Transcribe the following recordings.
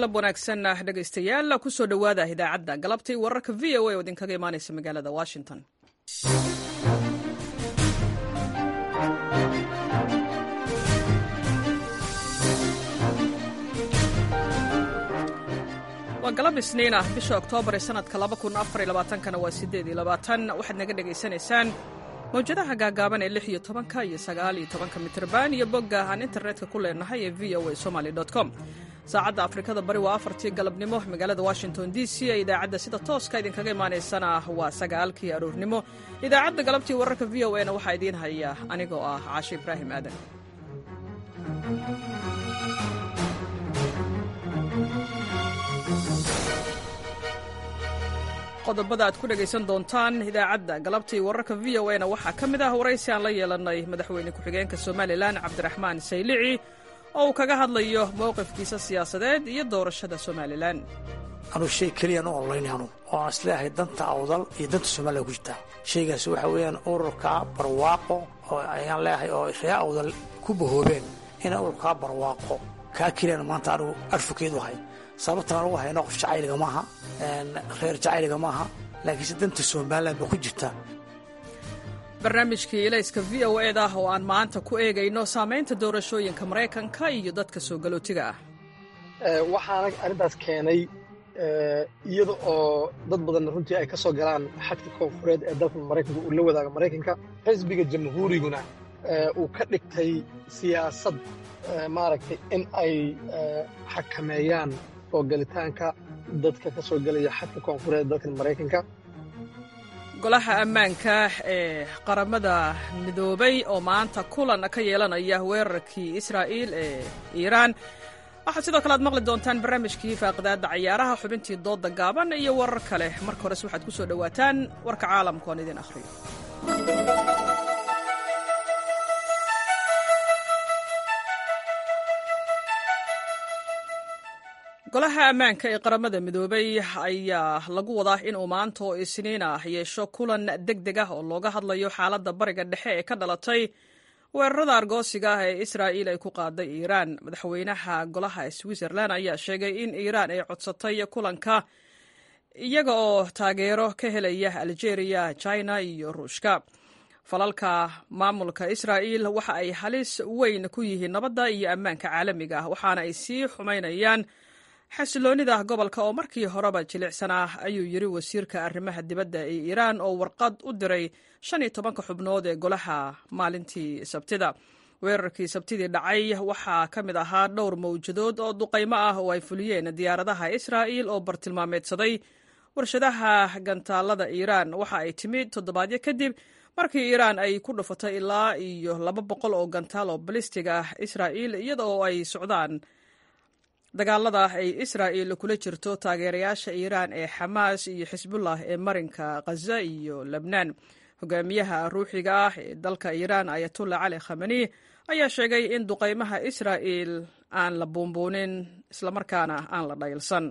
galab wanaagsan dhegaystayaal kusoo dhowaada idaacadda galabtii wararka v o a oo idinkaga imaanaysa magaalada washington waa galab isniin ah bisha oktoobar ee sanadka kana waa waxaad naga dhegaysanaysaan mawjadaha gaagaaban ee lix iyo tobanka iyo sagaal iyo tobanka mitrban iyo bogga aan internetka ku leenahay ee v o a somaly com saacadda afrikada bari waa afartii galabnimo magaalada washington d c ee idaacadda sida tooska idinkaga imaanaysana waa sagaalkii aroornimo idaacadda galabtii wararka v o a na waxaa idiin haya anigoo ah caashe ibraahim aadan qodobada aad ku dhegaysan doontaan idaacadda galabtii wararka v o na waxaa ka mid ah waraysi aan la yeelannay madaxweyne ku-xigeenka somalilan cabdiraxmaan saylici oo uu kaga hadlayo mowqifkiisa siyaasadeed iyo doorashada somalilan anuu shay keliyaan u ololaynayanu oo aan isleeyahay danta awdal iyo danta somalilan ku jirtaa shaygaasi waxa weeyaan ururka barwaaqo oo ayaan leeyahay oo ree awdal ku bahoobeen ina ururkaa barwaaqo kaa keliyaan maanta anigu arfukeedu ahay sababtan anugu hayno qof jacayliga maaha reer jacayliga maaha laakiinse danta somalilan ba ku jirta barnaamijkii ilayska v o ed ah oo aan maanta ku eegayno saamaynta doorashooyinka maraykanka iyo dadka soo galootiga ah waxaana arrintaas keenay iyada oo dad badan runtii ay ka soo galaan xadka koonfureed ee dalka maraykanka uu la wadaaga maraykanka xisbiga jamhuuriguna uu ka dhigtay siyaasad maaragtay in ay xakameeyaan oo galitaanka dadka ka soo gelaya xadka koonfureed dalkan maraykanka golaha ammaanka ee qaramada midoobay oo maanta kulan ka yeelanaya weerarkii israa'iil ee iiraan waxaad sidoo kale aad maqli doontaan barnaamijkii faaqidaadda cayaaraha xubintii doodda gaaban iyo warar kale marka hores waxaad ku soo dhowaataan warka caalamka oon idin akhriyo golaha ammaanka ee qaramada midoobay ayaa lagu wadaa inuu maanta oo isniin ah yeesho kulan deg deg ah oo looga hadlayo xaaladda bariga dhexe ee ka dhalatay weerarada argoosiga ah ee israa'iil ay ku qaaday iiraan madaxweynaha golaha switzerland ayaa sheegay in iiraan ay codsatay kulanka iyaga oo taageero ka helaya algeria china iyo ruushka falalka maamulka israa'iil waxa ay halis weyn ku yihiin nabadda iyo ammaanka caalamiga ah waxaana ay sii xumaynayaan xasiloonnida gobolka oo markii horeba jilicsanaa ayuu yidhi wasiirka arrimaha dibadda ee iiraan oo warqad u diray shan iyo tobanka xubnood ee golaha maalintii sabtida weerarkii sabtidii dhacay waxaa ka mid ahaa dhowr mawjadood oo duqaymo ah oo ay fuliyeen diyaaradaha israa'iil oo bartilmaameedsaday warshadaha gantaalada iiraan waxa ay timid toddobaadyo kadib markii iiraan ay ku dhufatay ilaa iyo laba boqol oo gantaal oo balistig ah israa'iil iyada oo ay socdaan dagaalada ay israa'iil kula jirto taageerayaasha iiraan ee xamaas iyo xisbullah ee marinka khaza iyo lebnaan hogaamiyaha ruuxiga ah ee dalka iiraan ayatullah cali khamani ayaa sheegay in duqaymaha israa'iil aan la buunbuunin islamarkaana aan la dhaylsan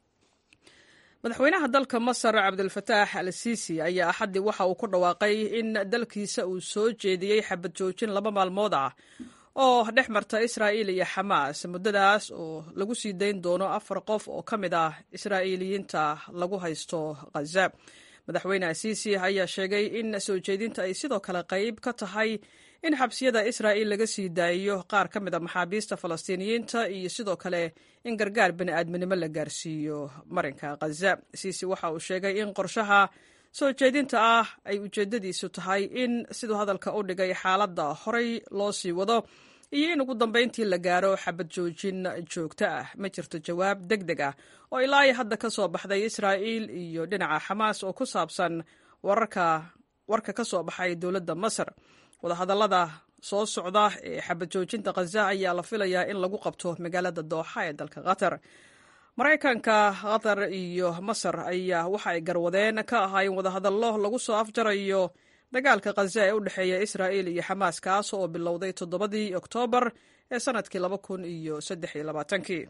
madaxweynaha dalka masar cabdilfataax al siisi ayaa axaddii waxa uu ku dhawaaqay in dalkiisa uu soo jeediyey xabad joojin laba maalmood ah oo dhex marta israa'iil iyo xamaas muddadaas oo lagu sii dayn doono afar qof oo ka mid ah israa'iiliyiinta lagu haysto khaza madaxweyne asiisi ayaa sheegay in soo jeedinta ay sidoo kale qayb ka tahay in xabsiyada israa'iil laga sii daayiyo qaar ka mid a maxaabiista falastiiniyiinta iyo sidoo kale in gargaar bini'aadminimo la gaarsiiyo marinka khaza siisi waxa uu sheegay in qorshaha soo jeedinta ah ay ujeeddadiisu tahay in siduu hadalka u dhigay xaaladda horay loo sii wado iyo in ugu dambayntii la gaaro xabad joojin joogto ah ma jirto jawaab deg deg ah oo ilaa iyo hadda ka soo baxday israa'iil iyo dhinaca xamaas oo ku saabsan wararka warka ka soo baxay dowladda masar wadahadallada soo socda ee xabad joojinta khaza ayaa la filayaa in lagu qabto magaalada dooxa ee dalka qatar maraykanka qatar iyo masar ayaa waxa ay garwadeen ka ahaayeen wadahadallo lagu soo afjarayo dagaalka khaza ee u dhexeeya israa'iil iyo xamaas kaas oo bilowday toddobadii oktoobar ee sannadkii laba kun iyo saddex iyo labaatankii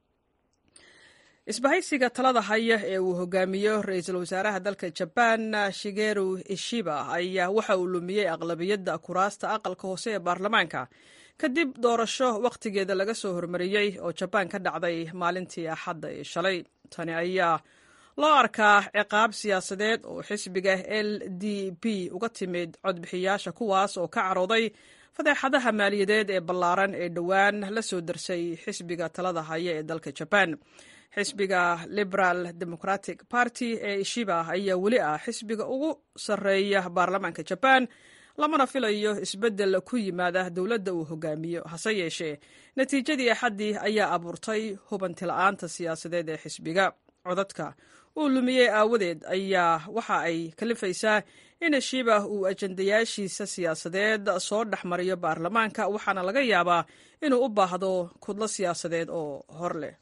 isbahaysiga talada haya ee uu hogaamiyo ra-iisul wasaaraha dalka jabaan shigeru ishiba ayaa waxa uu lumiyey aqlabiyadda kuraasta aqalka hoose ee baarlamaanka kadib doorasho wakhtigeeda laga soo hormariyey oo jabaan ka dhacday maalintii axadda ee shalay tani ayaa loo arkaa ciqaab siyaasadeed oo xisbiga l d p uga timid codbixiyaasha kuwaas oo ka carooday fadeexadaha maaliyadeed ee ballaaran ee dhowaan la soo darsay xisbiga talada haya ee dalka jabaan xisbiga liberal democratic party ee ishiba ayaa weli ah xisbiga ugu sarreeya baarlamaanka jabaan lamana filayo isbeddel ku yimaada dowladda uu hogaamiyo hase yeeshee natiijadii axaddii ayaa abuurtay hubantila'aanta siyaasadeed ee xisbiga codadka uu lumiyey aawadeed ayaa waxa ay kalifaysaa in shiba uu ajandayaashiisa siyaasadeed soo dhex mariyo baarlamaanka waxaana laga yaabaa inuu u baahdo kudlo siyaasadeed oo hor leh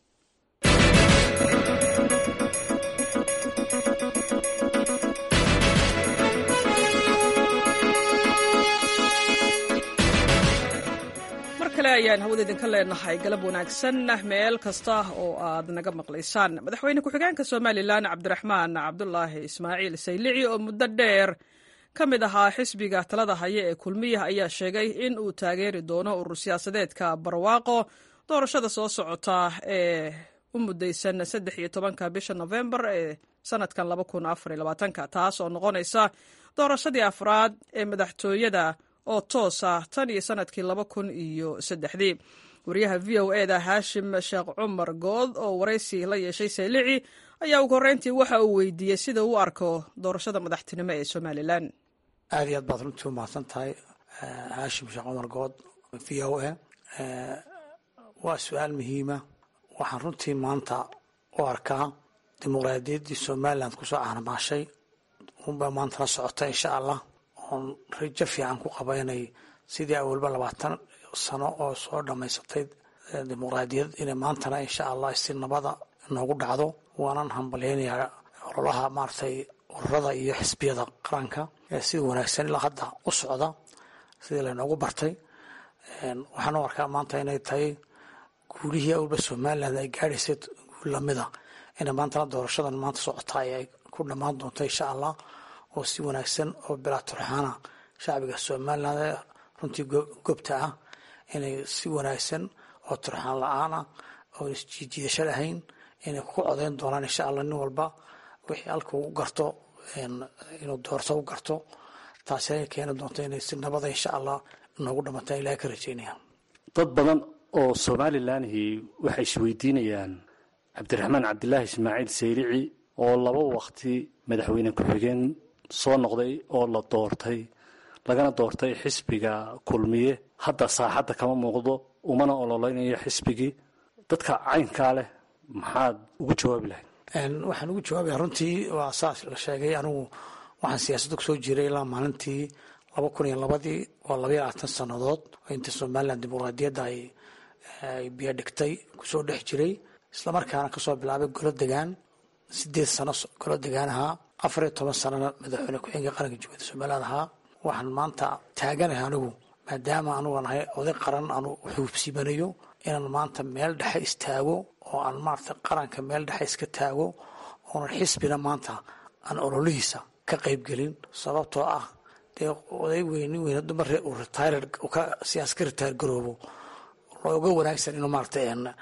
kale ayaan hawada idinka leenahay galab wanaagsan meel kasta oo aad naga maqlaysaan madaxweyne ku-xigeenka somalilan cabdiraxmaan cabdulaahi ismaaciil saylici oo muddo dheer ka mid ahaa xisbiga talada haya ee kulmiya ayaa sheegay in uu taageeri doono urur siyaasadeedka barwaaqo doorashada soo socota ee u mudaysan saddex iyo tobanka bisha nofembar ee sanadkan laba kun afar iyo labaatanka taas oo noqonaysa doorashadii afraad ee madaxtooyada oo toosa tan iyo sanadkii laba kun iyo saddexdii wariyaha v o e da haashim sheekh cumar good oo waraysi la yeeshay saylici ayaa ugu horreyntii waxa uu weydiiyey sida uu arko doorashada madaxtinimo ee somalilan aad iyo aad baad runtii u mahadsan tahay haashim sheekh cumar good v o e waa su-aal muhiima waxaan runtii maanta u arkaa dimuqraadiyaddii somalilan kusoo caanamaashay unbaa maanta la socota insha allah oon rajo fiican ku qaba inay sidii awalba labaatan sano oo soo dhammaysatay dimuqraadiyad inay maantana insha allah si nabada noogu dhacdo waanan hambalyaynayaa ololaha maaragtay ururada iyo xisbiyada qaranka ee sida wanaagsan ilaa hadda u socda sidii laynoogu bartay waxaan u arkaa maanta inay tahay guulihii awalba somalilan ay gaadhaysay guul lamida inay maantana doorashadan maanta socota ay ku dhammaan doonto insha allah oo si wanaagsan oo bilaa turxaana shacbiga somalilan ee runtii gobta ah inay si wanaagsan oo turxaan la-aan ah oo isjiijiidasho lahayn inay ku codeyn doonaan insha allah nin walba wixii halka u garto inuu doorto u garto taasi ay keeni doonto inay si nabada insha allah noogu dhammataan ilahay ka rajeynaya dad badan oo somalilanhi waxay isweydiinayaan cabdiraxmaan cabdilaahi ismaaciil saylici oo laba waqti madaxweyne ku-xigeen soo noqday oo la doortay lagana doortay xisbiga kulmiye hadda saaxadda kama muuqdo umana ololeynayo xisbigii dadka caynkaa leh maxaad ugu jawaabi lahayd waxaan ugu jawaabaya runtii waa saas la sheegay anigu waxaan siyaasadda kusoo jiray ilaa maalintii laba kun iyo labadii oo labaiyo labaatan sannadood oo inta somalilan dimuqraadiyadda ay biyo dhigtay kusoo dhex jiray islamarkaana kasoo bilaabay golo degaan sideed sano golo degaan ahaa afar iyo toban sanana madaxweyne ku-xigeenka qaranka jumhuuriyadda somaliland ahaa waxaan maanta taaganahay anigu maadaama anugu nahay oday qaran anu xuubsibanayo inaan maanta meel dhexe istaago oo aan maarata qaranka meel dhexe iska taago oonan xisbina maanta aan ololihiisa ka qaybgelin sababtoo ah dee oday weyni weyn dumar uu retire ka siyaas ka retire garoobo looga wanaagsan inuu maarata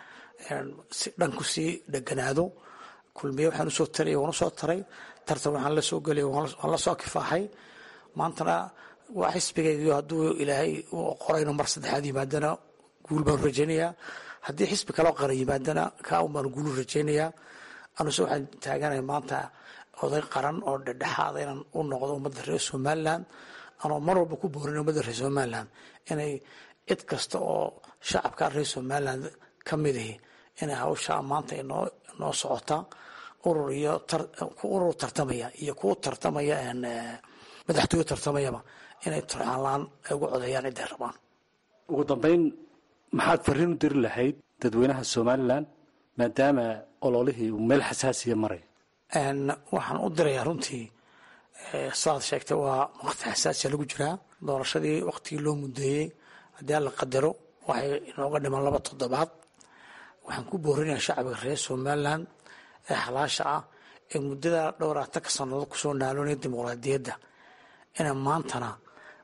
si dhanku sii dheganaado kulmiye waxaan usoo taraya waan usoo taray tartan waxaan la soo gelay waan la soo kifaaxay maantana waa xisbigaygiyo hadduu ilaahay u qorayno mar saddexaad yimaadana guul baanu rajaynayaa haddii xisbi kaloo qaran yimaadana kaa un baanu guulu rajaynayaa anuse waxaan taaganahay maanta oday qaran oo dhedhexaada inaan u noqdo ummadda reer somalilan anoo mar walba ku boorin ummadda reer somalilan inay cid kasta oo shacabka reer somalilan ka midahi inay hawshaa maanta inoo noo socota urur iyo urur tartamaya iyo kuwa tartamaya madaxtooye tartamayaba inay turxaan la-aan ay ugu codeeyaan ciday rabaan ugu dambeyn maxaad fariin u diri lahayd dadweynaha somalilan maadaama ololihii uu meel xasaasiya maray waxaan u dirayaa runtii saaad sheegtay waa waqti xasaasiya lagu jiraa doorashadii waqtigii loo mudeeyey haddii alla qadaro waxay inooga dhiman laba toddobaad waxaan ku boorinayaa shacbiga reer somalilan ee xalaasha ah ee muddada dhowraatanka sannadood kusoo naaloonaya dimuqraadiyadda inay maantana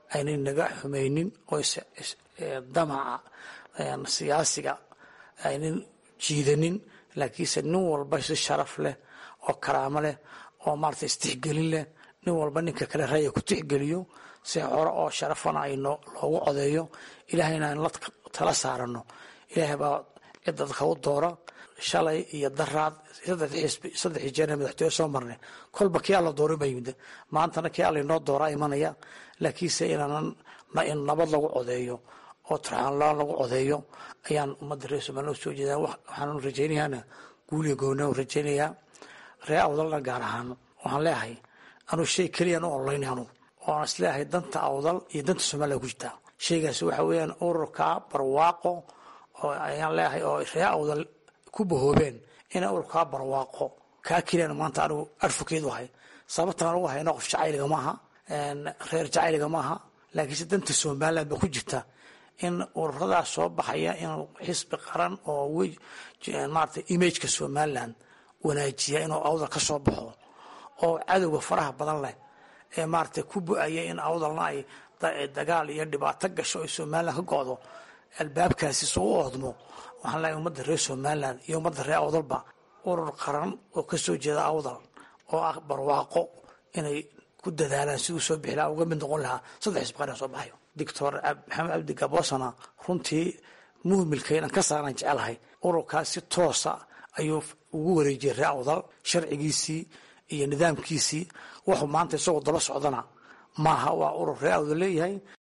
aynay naga xumaynin oo damaca siyaasiga aynan jiidanin laakiinse nin walba si sharaf leh oo karaamo leh oo maarata istixgelin leh nin walba ninka kale raya ku tixgeliyo si hore oo sharafana ay loogu codeeyo ilaahayna aynu la tala saarano ilaahay baa cidda dadka u doora shalay iyo daraad saddex jeerna madaxtooye soo marnay kolba kii alla dooray baa yimid maantana kii alla inoo dooraa imanaya laakiinse inaanan in nabad lagu codeeyo oo turxaanlaan lagu codeeyo ayaan ummadda reer somaliya soo jeedaa waxaan rajaynayaana guuliya goona rajaynayaa ree awdalna gaar ahaan waxaan leeyahay anuu shay keliyaan u onlayna anu oan isleeyahay danta awdal iyo danta somaliya ku jirtaa shaygaasi waxa weeyaan ururka barwaaqo oo ayaan leeyahay oo ree awdal ku bahoobeen inay ururkaa barwaaqo kaa keliyaan maanta anigu adfokeedu ahay sababtaan ugu hayna qof jacayliga maaha reer jacayliga maaha laakiinse danta somaliland ba ku jirta in ururadaas soo baxaya inuu xisbi qaran oo maarata imageka somaliland wanaajiya inuu awdal ka soo baxo oo cadowga faraha badan leh ee maarata ku bu-aya in awdalna ay dagaal iyo dhibaato gasho ay somaliland ka go-do albaabkaasi isugu oodmo waxaan leeyahay ummadda reer somaliland iyo ummadda reer awdalba urur qaran oo ka soo jeeda awdal oo ah barwaaqo inay ku dadaalaan siduu soo bixi lahaa uga mid noqon lahaa saddex xisbi qaran soo baxayo doctor maxamed cabdi gabosana runtii muhmilka inaan ka saaran jecelahay ururkaas si toosa ayuu ugu wareejiyey ree awdal sharcigiisii iyo nidaamkiisii wuxuu maanta isagoo daba socdana maaha waa urur ree awdal leeyahay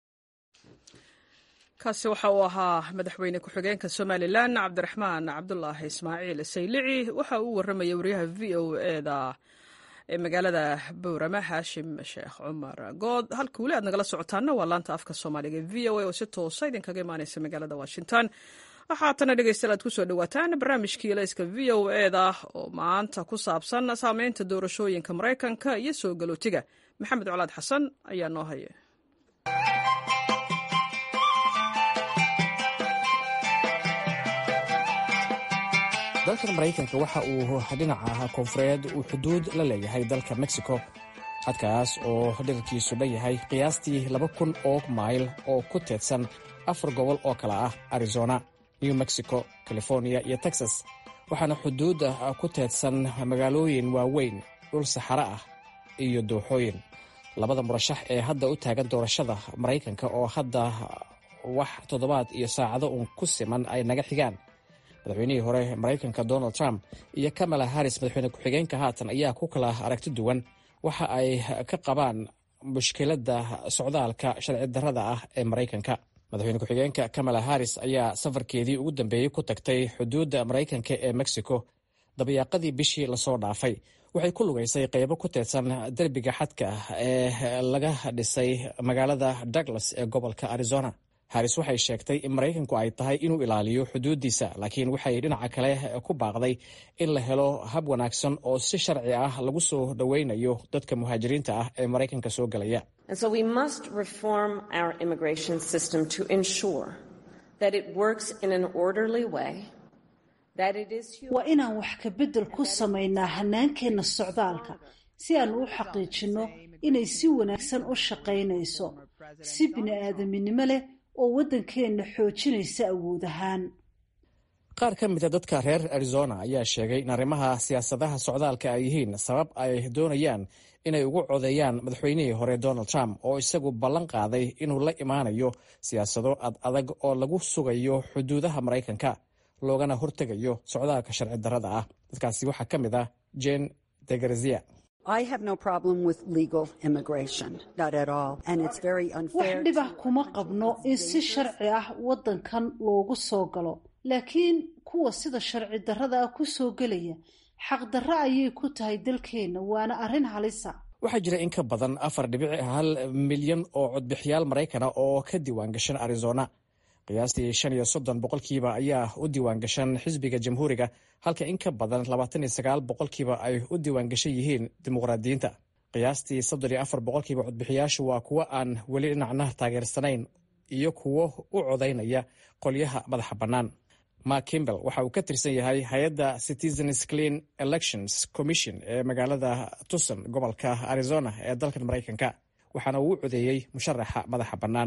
kaasi waxa uu ahaa madaxweyne ku-xigeenka somalilan cabdiraxmaan cabdulaahi ismaaciil saylici waxa uu warramayay wariyaha v o eda ee magaalada bowrama haashim sheekh cumar good halka weli aad nagala socotaana waa laanta afka soomaaliga v o a oo si toosa idinkaga imaaneysa magaalada washington waxaatana dhegeystayaal aad kusoo dhawaataan barnaamijkii layska v o eda oo maanta ku saabsan saameynta doorashooyinka maraykanka iyo soo galootiga maxamed colaad xasan ayaa noo haya dalkan maraykanka waxa uu dhinaca koonfureed uu xuduud la leeyahay dalka mexico xadkaas oo dhirarkiisu dhan yahay qiyaastii laba kun oo mayl oo ku teedsan afar gobol oo kale ah arizona new mexico california iyo texas waxaana xuduudda ku teedsan magaalooyin waaweyn dhul saxare ah iyo dooxooyin labada murashax ee hadda u taagan doorashada maraykanka oo hadda wax toddobaad iyo saacado uun ku siman ay naga xigaan madaxweynihii hore maraykanka donald trump iyo kamala harris madaxweyne ku-xigeenka haatan ayaa ku kala aragti duwan waxa ay ka qabaan mushkiladda socdaalka sharci darrada ah ee maraykanka madaxweyne ku-xigeenka kamala harris ayaa safarkeedii ugu dambeeyey ku tagtay xuduudda maraykanka ee mexico dabayaaqadii bishii lasoo dhaafay waxay ku lugaysay qeybo ku teedsan derbiga xadka ee laga dhisay magaalada douglas ee gobolka arizona haris waxay sheegtay in maraykanku ay tahay inuu ilaaliyo xuduuddiisa laakiin waxay dhinaca kale ku baaqday in la helo hab wanaagsan oo si sharci ah lagu soo dhoweynayo dadka muhaajiriinta ah ee maraykanka soo gelaya waa inaan wax ka beddel ku samaynaa hannaankeenna socdaalka si aan u xaqiijinno inay si wanaagsan u shaqaynayso si bini'aadaminimo leh oo waddankeenna xoojinaysa awood ahaan qaar ka mida dadka reer arizona ayaa sheegay in arrimaha siyaasadaha socdaalka ay yihiin sabab ay doonayaan inay ugu codeeyaan madaxweynihii hore donald trump oo isagu ballan qaaday inuu la imaanayo siyaasado ad adag oo lagu sugayo xuduudaha maraykanka loogana hortegayo socdaalka sharci darrada ah dadkaasi waxaa ka mid ah jen degarzia wax dhibah kuma qabno in si sharci ah waddankan loogu soo galo laakiin kuwa sida sharci darrada ah ku soo gelaya xaqdarro ayay ku tahay dalkeenna waana arrin halisa waxaa jira in ka badan afar dhibic hal milyan oo codbixiyaal maraykana oo ka diiwaan gashan arizona qiyaastii shan iyo soddon boqolkiiba ayaa u diiwaan gashan xisbiga jamhuuriga halka in ka badan labaatan iyo sagaal boqolkiiba ay u diiwaan gashan yihiin dimuqraadiyiinta qiyaastii soddon iyo afar boqolkiiba codbixiyaashu waa kuwo aan weli dhinacna taageersanayn iyo kuwo u codaynaya qolyaha madaxa bannaan mark kimbel waxa uu ka tirsan yahay hay-adda citizens clean elections commission ee magaalada tucson gobolka arizona ee dalkan maraykanka waxaana uu u codeeyey musharaxa madaxa bannaan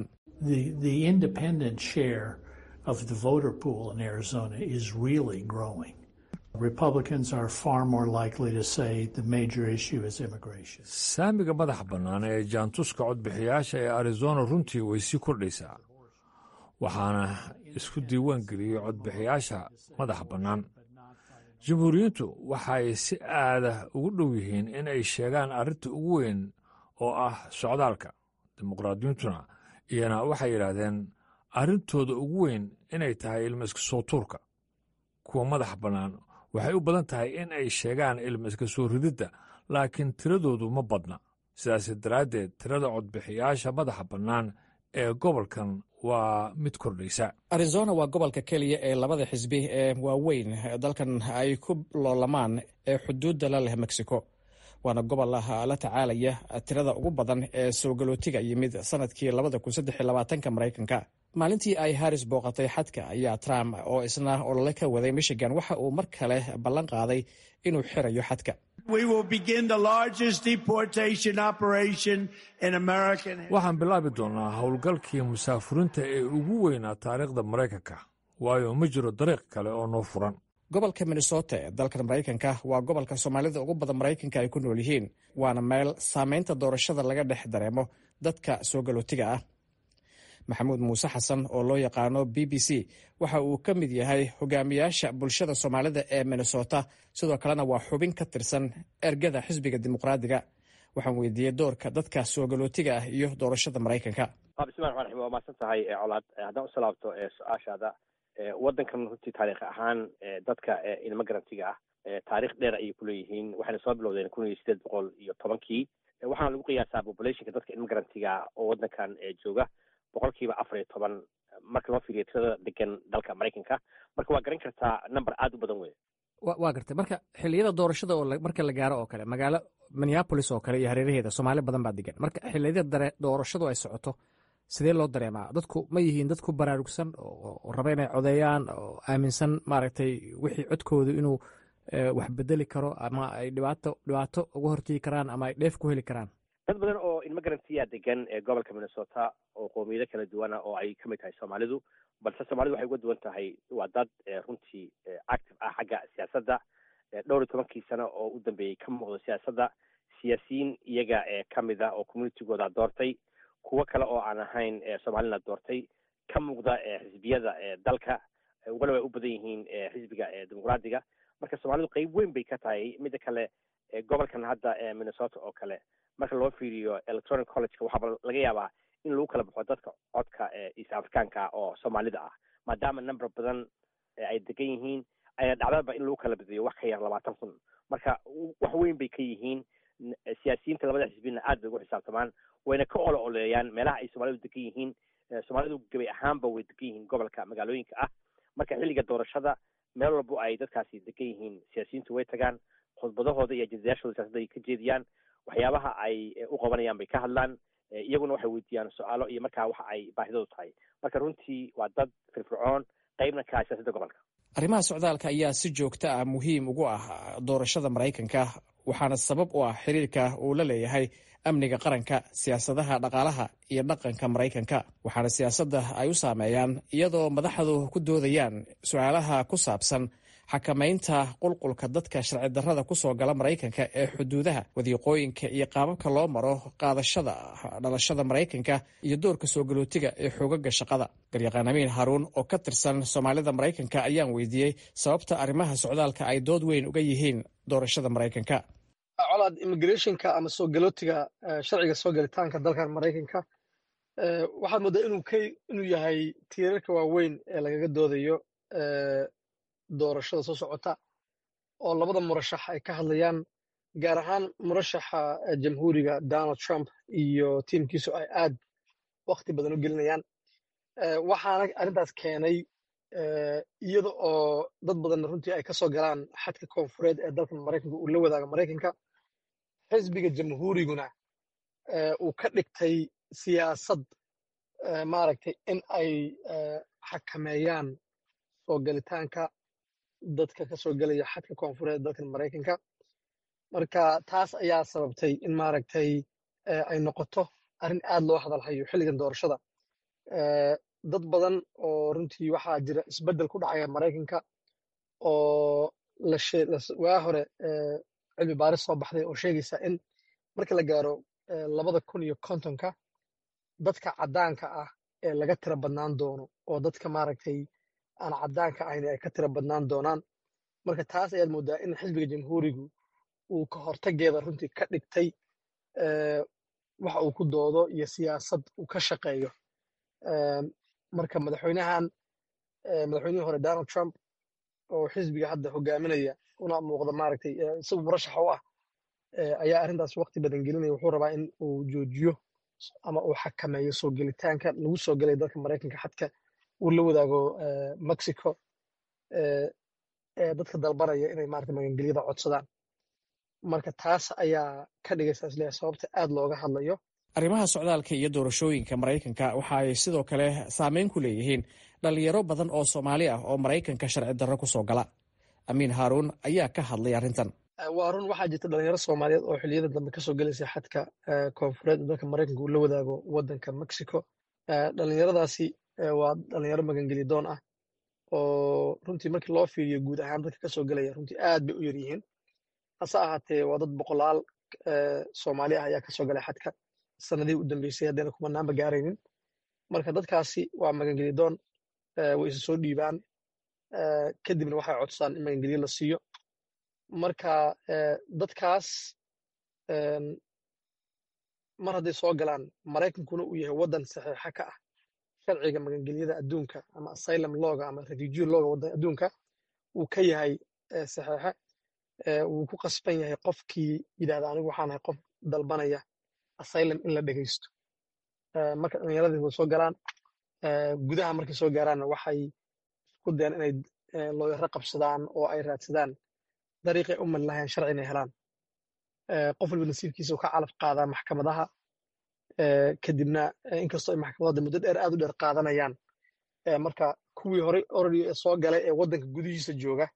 saamiga madaxa bannaan ee jaantuska codbixiyaasha ee arizona runtii way sii kordhaysaa waxaana isku diiwaan geliyey codbixiyaasha madaxa bannaan jamhuuriyiintu waxay si aada ugu dhow yihiin in ay sheegaan arrinta ugu weyn oo ah socdaalka dimuqraadiyiintuna iyana waxay yidhaahdeen arrintooda ugu weyn inay tahay ilma iska soo tuurka kuwa madaxa bannaan waxay u badan tahay in ay sheegaan ilma iska soo rididda laakiin tiradoodu ma badna sidaas daraaddeed tirada codbixiyaasha madaxa bannaan ee gobolkan waa mid kordhaysa arizona waa gobolka keliya ee labada xisbi ee waaweyn dalkan ay ku loolamaan ee xuduudda la leh mexico waana gobol la tacaalaya tirada ugu badan ee soogalootiga yimid sanadkii labadakusadexlabaatanka maraykanka maalintii ay haris booqatay xadka ayaa trump oo isna olole ka waday michigan waxa uu mar kale ballan qaaday inuu xirayo xadka waxaan bilaabi doonnaa howlgalkii musaafuriinta ee ugu weynaa taariikhda maraykanka waayo ma jiro dariiq kale oo noo furan gobolka minnesota ee dalkan maraykanka waa gobolka soomaalida ugu badan maraykanka ay ku nool yihiin waana meel saameynta doorashada laga dhex dareemo dadka soo galootiga ah maxamuud muuse xasan oo loo yaqaano b b c waxa uu ka mid yahay hogaamiyaasha bulshada soomaalida ee minnesota sidoo kalena waa xubin ka tirsan ergada xisbiga dimuqraadiga waxaan weydiiyey doorka dadka soo galootiga ah iyo doorashada maraykanka bismillahi raxmaan raxiim waa mahadsan tahay colaad haddaan usoo laabto su-aashaada waddankan runtii taarikh ahaan dadka ilmo garantiga ah taarikh dheer ayay kuleeyihiin waxayna soo bilowdeen kun iyo sideed boqol iyo tobankii waxaana lagu qiyaasaa populationka dadka ilmo garantiga oo waddankan jooga boqolkiiba afar iyo toban marka loo fiiriyo tirada degan dalka maraykanka marka waa garan kartaa number aada u badan wey waa gartay marka xiliyada doorashada oo marka la gaaro oo kale magaalo minneapolis oo kale iyo hareeraheeda soomaali badan baa degan marka xiliyada dare doorashadu ay socoto sidee loo dareemaa dadku ma yihiin dad ku baraarugsan oo raba inay codeeyaan oo aaminsan maaragtay wixii codkoodu inuu wax bedeli karo ama ay dhibaato dhibaato uga hortegi karaan ama ay dheef ku heli karaan dad badan oo ilmo garantiya degan ee gobolka minnesota oo qoomiyado kala duwana oo ay kamid tahay soomaalidu balse soomaalidu waxay uga duwan tahay waa dad runtii active ah xagga siyaasadda dhowr iyo tobankii sano oo u dambeeyey ka muuqdo siyaasadda siyaasiyiin iyaga kamid a oo communitigooda doortay kuwo kale oo aan ahayn soomaalina doortay ka muuqda xisbiyada dalka waliba ay u badan yihiin xisbiga dimuqraadiga marka soomaalidu qeyb weyn bay ka tahay midda kale gobolkan hadda minnesota oo kale marka loo fiiriyo electronic collegeka waxaaba laga yaabaa in lagu kala baxo dadka codka east africaanka oo soomaalida ah maadaama number badan ay degan yihiin ayna dhacdaba in lagu kala badiyo wax ka yar labaatan kun marka wax weyn bay ka yihiin siyaasiyiinta labada xisbina aad bay ugu xisaabtamaan wayna ka olo oleeyaan meelaha ay soomaalidu degan yihiin soomaalidu gebay ahaanba way degan yihiin gobolka magaalooyinka ah marka xilliga doorashada meel walbo ay dadkaasi degan yihiin siyaasiyiintu way tagaan khudbadahooda iyo ajendayaashooda siyaasadda ay ka jeediyaan waxyaabaha ay u qabanayaan bay ka hadlaan iyaguna waxay weydiiyaan su-aalo iyo markaa waxa ay baahidoodu tahay marka runtii waa dad firfircoon qeybna ka ah siyaasadda gobolka arrimaha socdaalka ayaa si joogto ah muhiim ugu ah doorashada maraykanka waxaana sabab u ah xiriirka uu la leeyahay amniga qaranka siyaasadaha dhaqaalaha iyo dhaqanka maraykanka waxaana siyaasadda ay u saameeyaan iyadoo madaxdu ku doodayaan su-aalaha ku saabsan xakamaynta qulqulka dadka sharci darrada ku soo gala maraykanka ee xuduudaha wadiiqooyinka iyo qaababka loo maro qaadashada dhalashada maraykanka iyo doorka soo galootiga ee xoogaga shaqada garyaqaan amiin haruun oo ka tirsan soomaalida maraykanka ayaan weydiiyey sababta arrimaha socdaalka ay dood weyn uga yihiin doorashada maraykanka colaad immigrationka ama soo galootiga sharciga soo galitaanka dalkan maraykanka waxaad mooddaa inuu ka inuu yahay tiirarka waaweyn ee lagaga doodayo doorashada soo socota oo labada murashax ay ka hadlayaan gaar ahaan murashaxa jamhuuriga donald trump iyo tiimkiisu ay aad wakti badan u gelinayaan waxaana arrintaas keenay iyada oo dad badanna runtii ay ka soo galaan xadka koonfureed ee dalkan maraykanka uu la wadaaga maraykanka xisbiga jamhuuriguna uu ka dhigtay siyaasad maaragtay in ay xakameeyaan soo galitaanka dadka ka soo gelaya xadka koonfureed dalkan maraykanka marka taas ayaa sababtay in maaragtay ay noqoto arrin aad loo hadalhayo xilligan doorashada dad badan oo runtii waxaa jira isbeddel ku dhacaya maraykanka oo waa hore cilmi baaris soo baxday oo sheegaysa in marka la gaaro labada kun iyo kontonka dadka caddaanka ah ee laga tira badnaan doono oo dadka maaragtay aan caddaanka ahayn ay ka tira badnaan doonaan marka taas ayaad moodaa in xisbiga jamhuurigu uu ka hortageeda runtii ka dhigtay waxa uu ku doodo iyo siyaasad uu ka shaqeeyo marka madaxweynahan madaxweynihii hore donald trump oo xisbiga hadda hogaaminaya una muuqda maaragtay isagu murashaxa u ah ayaa arrintaas waqti badan gelinaya wuxuu rabaa in uu joojiyo ama uu xakameeyo soo gelitaanka lagu soo gelaya dalka maraykanka xadka uu la wadaago mexico ee dadka dalbanaya inay maarata magangelyada codsadaan marka taas ayaa ka dhigaysa isleeyahay sababta aad looga hadlayo arrimaha socdaalka iyo doorashooyinka maraykanka waxa ay sidoo kale saameyn ku leeyihiin dhalinyaro badan oo soomaali ah oo maraykanka sharci darro ku soo gala amiin haaruun ayaa ka hadlay arrintan waa run waxaa jirta dhalinyaro soomaaliyeed oo xilliyada dambe kasoo gelaysa xadka koonfureed ee dalka maraykanka uu la wadaago waddanka mexico dhalinyaradaasi waa dhalinyaro magangeli doon ah oo runtii markii loo fiiriyo guud ahaan dadka kasoo gelaya runtii aad bay u yar yihiin hase ahaatee waa dad boqolaal soomaali ah ayaa kasoo galay xadka sanadihii u dambeysay haddayna kumanaanba gaaraynin marka dadkaasi waa magangeli doon way isa soo dhiibaan kadibna waxay codsadaan in magangelyo la siiyo marka dadkaas mar hadday soo galaan maraykankuna uu yahay waddan saxiixa ka ah sharciga magangelyada adduunka ama asylum looga ama refugee looga waddan adduunka uu ka yahay saxiixa wuu ku qasban yahay qofkii yidhahda anigu waxaan ahay qof dalbanaya asylum in la dhegaysto marka dhallinyaradii way soo galaan gudaha markay soo gaaraanna waxay isku dayaan inay looyaro qabsadaan oo ay raadsadaan dariiqay u mali lahayn sharci inay helaan qof walba nasiibkiisa uu ka calaf qaadaa maxkamadaha kadibna inkastoo ay maxkamadada muddo dheer aad u dheer qaadanayaan marka kuwii horey oradi soo galay ee waddanka gudihiisa jooga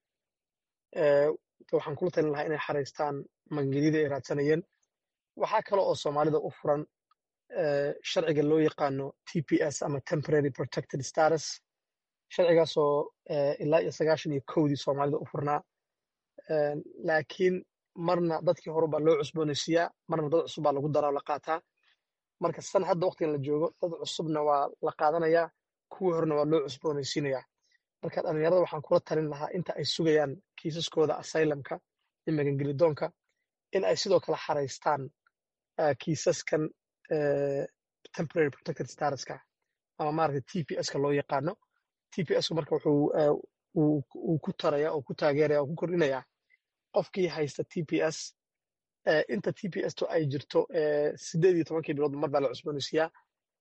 waxaan kula talin lahaa inay xaraystaan magangelyadii ay raadsanayeen waxaa kale oo soomaalida u furan sharciga loo yaqaano t p s ama temporary protected status sharcigaasoo ilaa iyo sagaashan iyo kowdii soomaalida u furnaa laakiin marna dadkii hore baa loo cusboonaysiiyaa marna dad cusub baa lagu daraa oo la qaataa marka san hadda waqtigan la joogo dad cusubna waa la qaadanayaa kuwii horena waa loo cusboonaysiinayaa marka dhallinyarada waxaan kula talin lahaa inta ay sugayaan kiisaskooda asylumka iyo magangelidoonka in ay sidoo kale xaraystaan kiisaskan temporary protected statuska ama maaragtay t p s ka loo yaqaano t p s marka wuxuu uu ku taraya oo ku taageeraya oo ku kordhinaya qofkii haysta t p s inta t p s to ay jirto sideed iyo tobankii bilood mar baa la cusboonaysiiyaa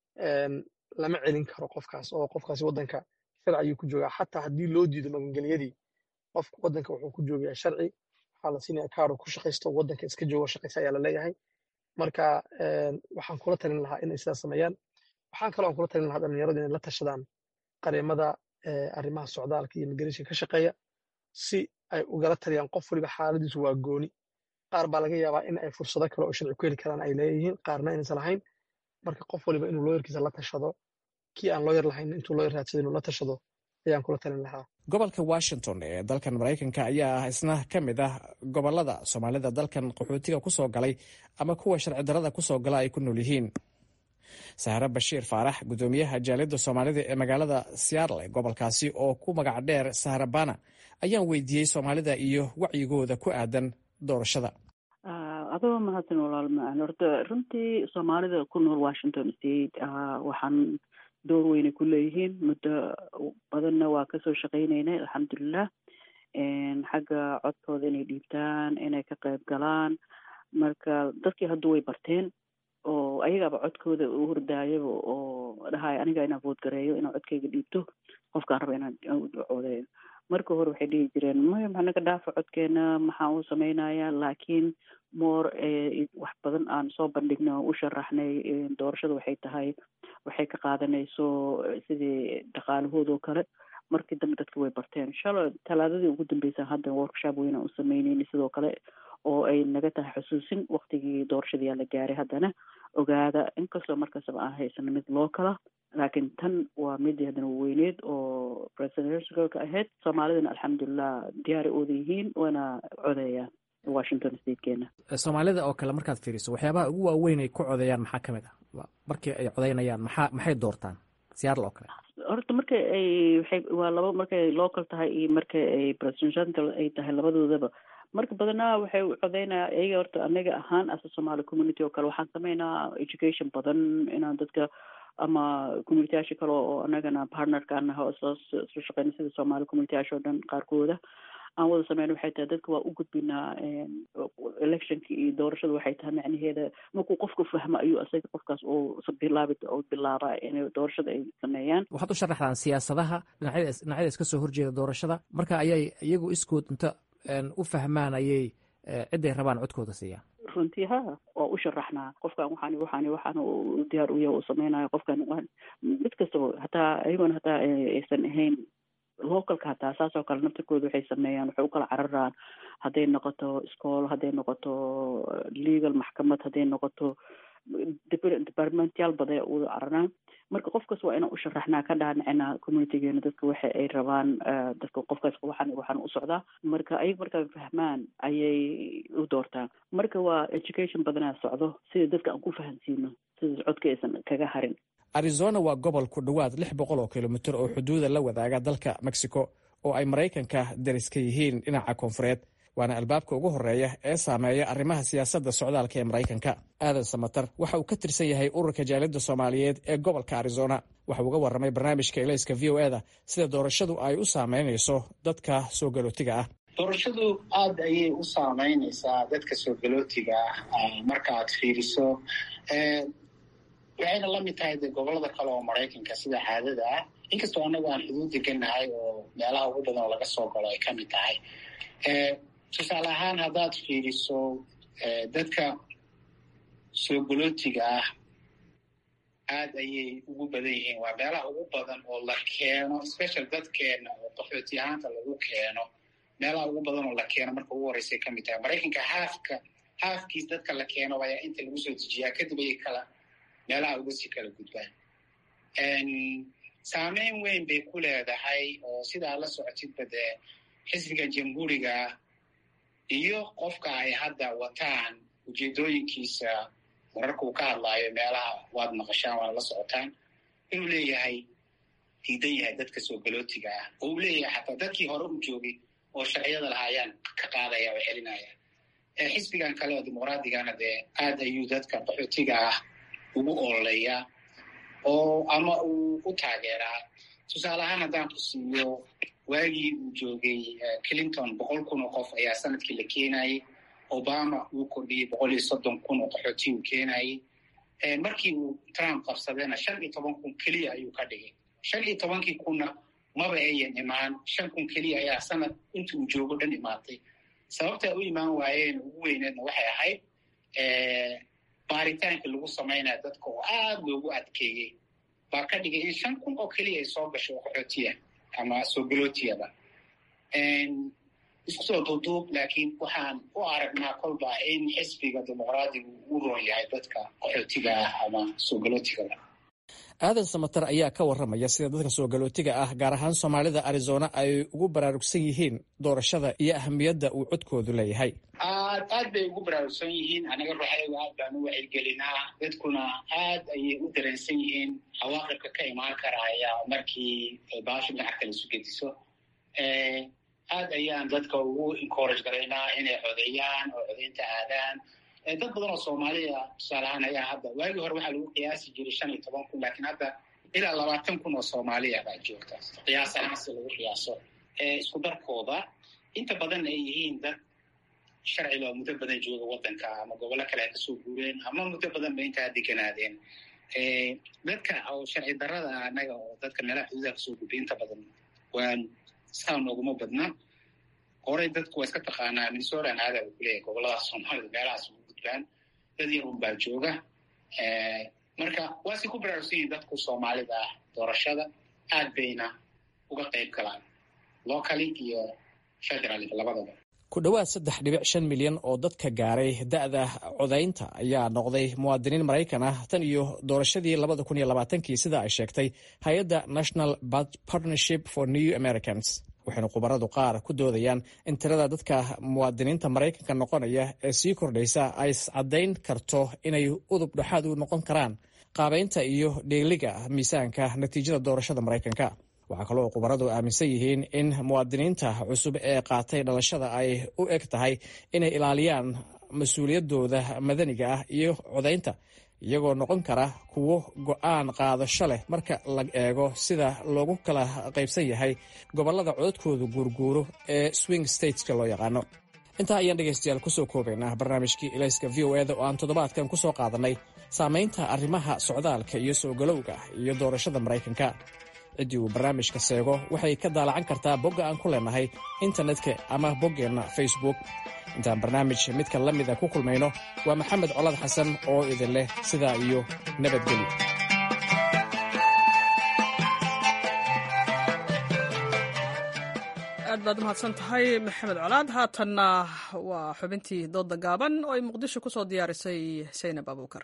lama celin karo qofkaas oo qofkaasi waddanka sharci ayuu ku joogaa xataa haddii loo diido magangelyadii qofka waddanka wuxuu ku joogayaa sharci waxaa la siinaya kaaro ku shaqaysto waddanka iska joogo shaqaysa ayaa la leeyahay marka waxaan kula talin lahaa inay sidaas sameeyaan waxaan kaloo aan kula talin lahaa dhalinyarada inay la tashadaan qareemada arrimaha socdaalka iyo migration ka shaqeeya si ay ugala taliyaan qof waliba xaaladiisu waa gooni qaar baa laga yaabaa in ay fursado kale oo sharci ku heli karaan ay leeyihiin qaarna inaysan lahayn marka qof waliba inuu looyarkiisa la tashado kii aan looyar lahayn intuu looyar raadsada inuu la tashado ayaan kula talin lahaa gobolka washington ee dalkan maraykanka ayaa ah isna ka mid ah gobolada soomaalida dalkan qaxootiga ku soo galay ama kuwa sharci darada ku soo gala ay ku nool yihiin sahre bashiir faarax guddoomiyaha jaaliyadda soomaalida ee magaalada seattle ee gobolkaasi oo ku magac dheer sahre bana ayaan weydiiyey soomaalida iyo wacyigooda ku aadan doorashada adoo mahadsan walaal macaan horta runtii soomaalida ku nool washington state waxaan door weynay ku leeyihiin muddo badanna waa kasoo shaqaynaynay alxamdulilah xagga codkooda inay dhiibtaan inay ka qayb galaan marka dadkii hadda way barteen oo ayagaaba codkooda u hordaayaba oo dhahay aniga inaan vood gareeyo inaan codkayga dhiibto qofkaan raba inaan coodeeyo marka hore waxay dhihi jireen maya maxaa naga dhaafa codkeena maxaa uu samaynayaa laakiin moor wax badan aan soo bandhignay oo u sharaxnay doorashada waxay tahay waxay ka qaadanayso sidii dhaqaalahooda oo kale markii dambe dadka way barteen shalay talaadadii ugu dambeysa hadda workshop weyn aan u sameyneyna sidoo kale oo ay naga tahay xusuusin waktigii doorashadii la gaaray haddana ogaada inkastoo markastaba aan haysano mid loo kala laakiin tan waa mid haddana weyneed oo presidentialka ahayd soomaalidana alxamdulilah diyaari ooda yihiin waana codeeyaan washington statekeena soomaalida oo kale markaad fiiriso waxyaabaha ugu waaweyn ay ku codeeyaan maxaa ka mid ah markii ay codeynayaan maxaa maxay doortaan siyaarl oo kale horta marka ay waxay waa laba markay local tahay iyo marka ay presidential ay tahay labadoodaba marka badanaa waxay codeynaya iyaga horta anaga ahaan asa somaali community oo kale waxaan sameynaa education badan inaan dadka ama communityaasha kale oo anagana partnerka anaha oo isla isla shaqeyna sida somaali communityaasha oo dhan qaarkooda aan wada sameyn waxay tahay dadka waa u gudbinaa electionka iyo doorashada waxay tahay macnaheeda markuu qofku fahmo ayuu isaga qofkaas oo bilaabi oo bilaaba inay doorashada ay sameeyaan waxaad u sharaxdaan siyaasadaha dhinacyada dhinacyada iska soo horjeeda doorashada marka ayay iyagu iskood inta u fahmaan ayay ciday rabaan codkooda siiyaan runtii ha waa u sharaxnaa qofkan waxaan waxaan waxaan diyaar u yahay uu sameynayo qofkan mid kastaba hataa ayagoona hataa aysan ahayn localka hataa saas oo kale naftirkooda waxay sameeyaan waxay u kala cararaan hadday noqoto iskool hadday noqoto legal maxkamad hadday noqoto departmentyaal baday uda cararaan marka qofkaas waa inaan u sharaxnaa ka dhaanacina communitygeena dadka waxa ay rabaan dadka qofkaas waxaan waxaan u socdaa marka ayaga markaa fahmaan ayay u doortaan marka waa education badanaa socdo sida dadka aan ku fahansiino sida codka aysan kaga harin arizona waa gobol ku dhowaad lix boqol oo kilomitir oo xuduuda la wadaaga dalka mexico oo ay maraykanka dariska yihiin dhinaca koonfureed waana albaabka ugu horeeya ee saameeya arrimaha siyaasadda socdaalka ee maraykanka aadan samatar waxa uu ka tirsan yahay ururka jaaliyadda soomaaliyeed ee gobolka arizona waxa uu uga warramay barnaamijka elayska v o eda sida doorashadu ay u saameynayso dadka soo galootiga ah doorashadu aada ayay u saameynaysaa dadka soo galootiga ah markaaad fiiriso waxayna la mid tahay de gobolada kale oo maraykanka sida caadada ah inkastoo annagu aan xuduud degannahay oo meelaha ugu badan oo laga soo galo ay ka mid tahay tusaale ahaan haddaad fiiriso dadka soo galootiga ah aada ayay ugu badan yihiin waa meelaha ugu badan oo la keeno special dadkeena oo qaxooti ahaanta lagu keeno meelaha ugu badan oo la keeno marka ugu horreysay ka mid tahay maraykanka haafka haafkiis dadka la keeno ayaa inta lagu soo dejiyaa kadib ayay kala meelaha uga sii kala gudbaan saameyn weyn bay ku leedahay oo sidaa la socotidba dee xisbiga jamhuuriga iyo qofka ay hadda wataan ujeedooyinkiisa mararka uu ka hadlaayo meelaha waad maqashaan waana la socotaan inuu leeyahay diidan yahay dadka soo galootiga ah oo uu leeyahay xataa dadkii hore u joogay oo sharciyada lahaa ayaan ka qaadaya oo celinaya xisbigan kale oo dimuqraaddigana dee aad ayuu dadka qaxootiga ah ugu ololeeyaa oo ama uu u taageeraa tusaale ahaan haddaan ku siiyo waagii uu joogay clinton boqol kun oo qof ayaa sanadkii la keenayay obama uu kordhiyey boqol iyo soddon kun oo qaxooti uu keenayay markii uu trump qabsadayna shan iyo toban kun keliya ayuu ka dhigay shan iyo tobankii kunna maba ayan imaan shan kun keliya ayaa sanad inta uu joogo dhan imaatay sababta u imaan waayeen ugu weyneedna waxay ahayd baaritaanka lagu samaynaya dadka oo aada loogu adkeeyey baa ka dhigay in shan kun oo keliya ay soo gasho oo qaxootiya ama soo galootiyaba isku soo duuduub laakiin waxaan u aragnaa kolba in xisbiga dimuqraadigu u roon yahay dadka qaxootiga ah ama soo galootigaba aadan samatar ayaa ka warramaya sida dadka soo galootiga ah gaar ahaan soomaalida arizona ay ugu baraarugsan yihiin doorashada iyo ahamiyadda uu codkoodu leeyahay aad aad bay ugu baraarugsan yihiin anaga ruuxayga aad baan u wacyigelinaa dadkuna aad ayay u dareensan yihiin cawaaqibka ka imaan karaya markii baasha lacagta la isu gediso aad ayaan dadka ugu encourage garaynaa inay codeeyaan oo codeynta aadaan dad badan oo soomaaliya tusaale ahaan ayaa hadda waagii hore waxaa lagu qiyaasi jiray shan iyo toban kun laakiin hadda ilaa labaatan kun oo soomaaliya baa joogta qiyaas ahaan si lagu qiyaaso isku darkooda inta badan ay yihiin dad sharciga oo muddo badan jooga waddanka ama gobollo kale ay kasoo guureen ama muddo badan ba intaa deganaadeen dadka oo sharci darada anaga oo dadka meelaha xuduudaha kasoo gudbay inta badan waan saa nooguma badna horey dadku waa iska taqaanaa minnesota aada u kuleeyahay goboladaas soomaalida meelahaas ugu gudbaan dad yar un baa jooga marka waase ku baraarugsan yihin dadku soomaalida ah doorashada aad bayna uga qayb galaan locally iyo federal labadaba ku dhowaad saddex dhibic shan milyan oo dadka gaaray da-da codaynta ayaa noqday muwaadiniin maraykan ah tan iyo doorashadii labada kun iyo labaatankii sida ay sheegtay hay-adda national partnership for new americans waxayna khubaradu qaar ku doodayaan in tirada dadka muwaadiniinta maraykanka noqonaya ee sii kordhaysa ay iscadayn karto inay udub dhexaad u noqon karaan qaabaynta iyo dheeliga miisaanka natiijada doorashada maraykanka waxaa kaloo khubaradu aaminsan yihiin in muwaadiniinta cusub ee qaatay dhalashada ay u eg tahay inay ilaaliyaan mas-uuliyaddooda madaniga ah iyo codaynta iyagoo noqon kara kuwo go-aan qaadasho leh marka la eego sida loogu kala qaybsan yahay gobollada codadkooda guurguuro ee swing stateska loo yaqaano intaa ayaan dhegaystayaal kusoo koobaynaa barnaamijkii ilayska v o eda oo aan toddobaadkan ku soo qaadannay saamaynta arrimaha socdaalka iyo soo galowga iyo doorashada maraykanka ciddii uu barnaamijka seego waxay ka daalacan kartaa bogga aan ku leenahay internetka ama boggeenna facebook intaan barnaamij midka la mida ku kulmayno waa maxamed colad xasan oo idin leh sidaa iyo nabadgelyo aad baad umahadsan tahay maxamed colaad haatanna waa xubintii dooda gaaban oo ay muqdisho ku soo diyaarisay saynab abuukar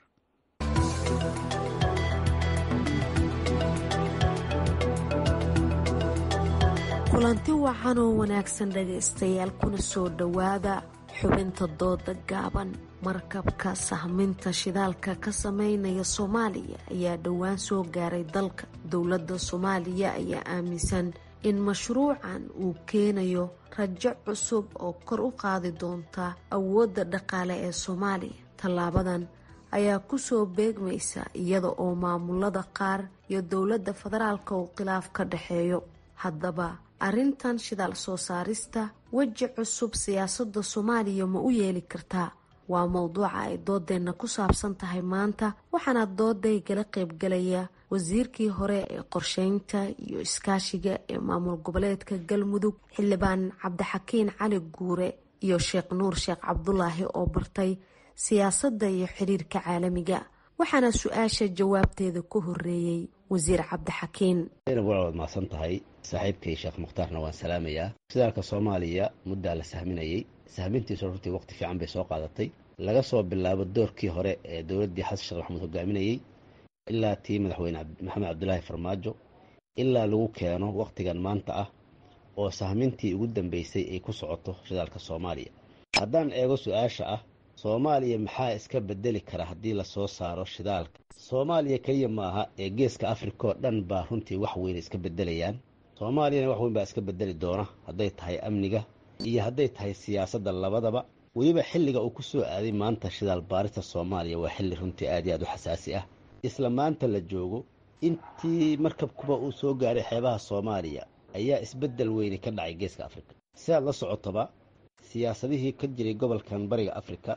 kulanti wacan oo wanaagsan dhagaystayaal kuna soo dhowaada xubinta dooda gaaban markabka sahminta shidaalka ka sameynaya soomaaliya ayaa dhowaan soo gaaray dalka dowladda soomaaliya ayaa aaminsan in mashruucan uu keenayo rajo cusub oo kor u qaadi doonta awoodda dhaqaale ee soomaaliya tallaabadan ayaa kusoo beegmaysa iyada oo maamulada qaar iyo dowladda federaalka uu khilaaf ka dhexeeyo haddaba arrintan shidaal soo saarista weji cusub siyaasadda soomaaliya ma u yeeli kartaa waa mowduuca ay doodeenna ku saabsan tahay maanta waxaana doodaygala qaybgalaya wasiirkii hore ee qorsheynta iyo iskaashiga ee maamul goboleedka galmudug xildhibaan cabdixakiin cali guure iyo sheekh nuur sheekh cabdulaahi oo bartay siyaasadda iyo xiriirka caalamiga waxaana su-aasha jawaabteeda ku horeeyey wasiir cabdixakiin waad mahadsan tahay saaxiibkay sheekh mukhtaarna waan salaamayaa shidaalka soomaaliya muddaa la sahminayey sahmintiisu runtii waqti fiican bay soo qaadatay laga soo bilaabo doorkii hore ee dowladdii xasan sheekh maxamuud hogaaminayey ilaa tii madaxweyne maxamed cabdulaahi farmaajo ilaa lagu keeno wakhtigan maanta ah oo sahmintii ugu dambeysay ay ku socoto shidaalka soomaaliya haddaan eego su-aasha ah soomaaliya maxaa iska bedeli kara haddii lasoo saaro shidaalka soomaaliya keliya maaha ee geeska afrika oo dhan baa runtii wax weyn iska bedelayaan soomaaliyana wax weyn baa iska bedeli doona hadday tahay amniga iyo hadday tahay siyaasadda labadaba weliba xilliga uu ku soo aaday maanta shidaal baarista soomaaliya waa xilli runtii aad iyo aad u xasaasi ah isla maanta la joogo intii markabkuba uu soo gaaray xeebaha soomaaliya ayaa isbeddel weyni ka dhacay geeska afrika sidaad la socotoba siyaasadihii ka jiray gobolkan bariga afrika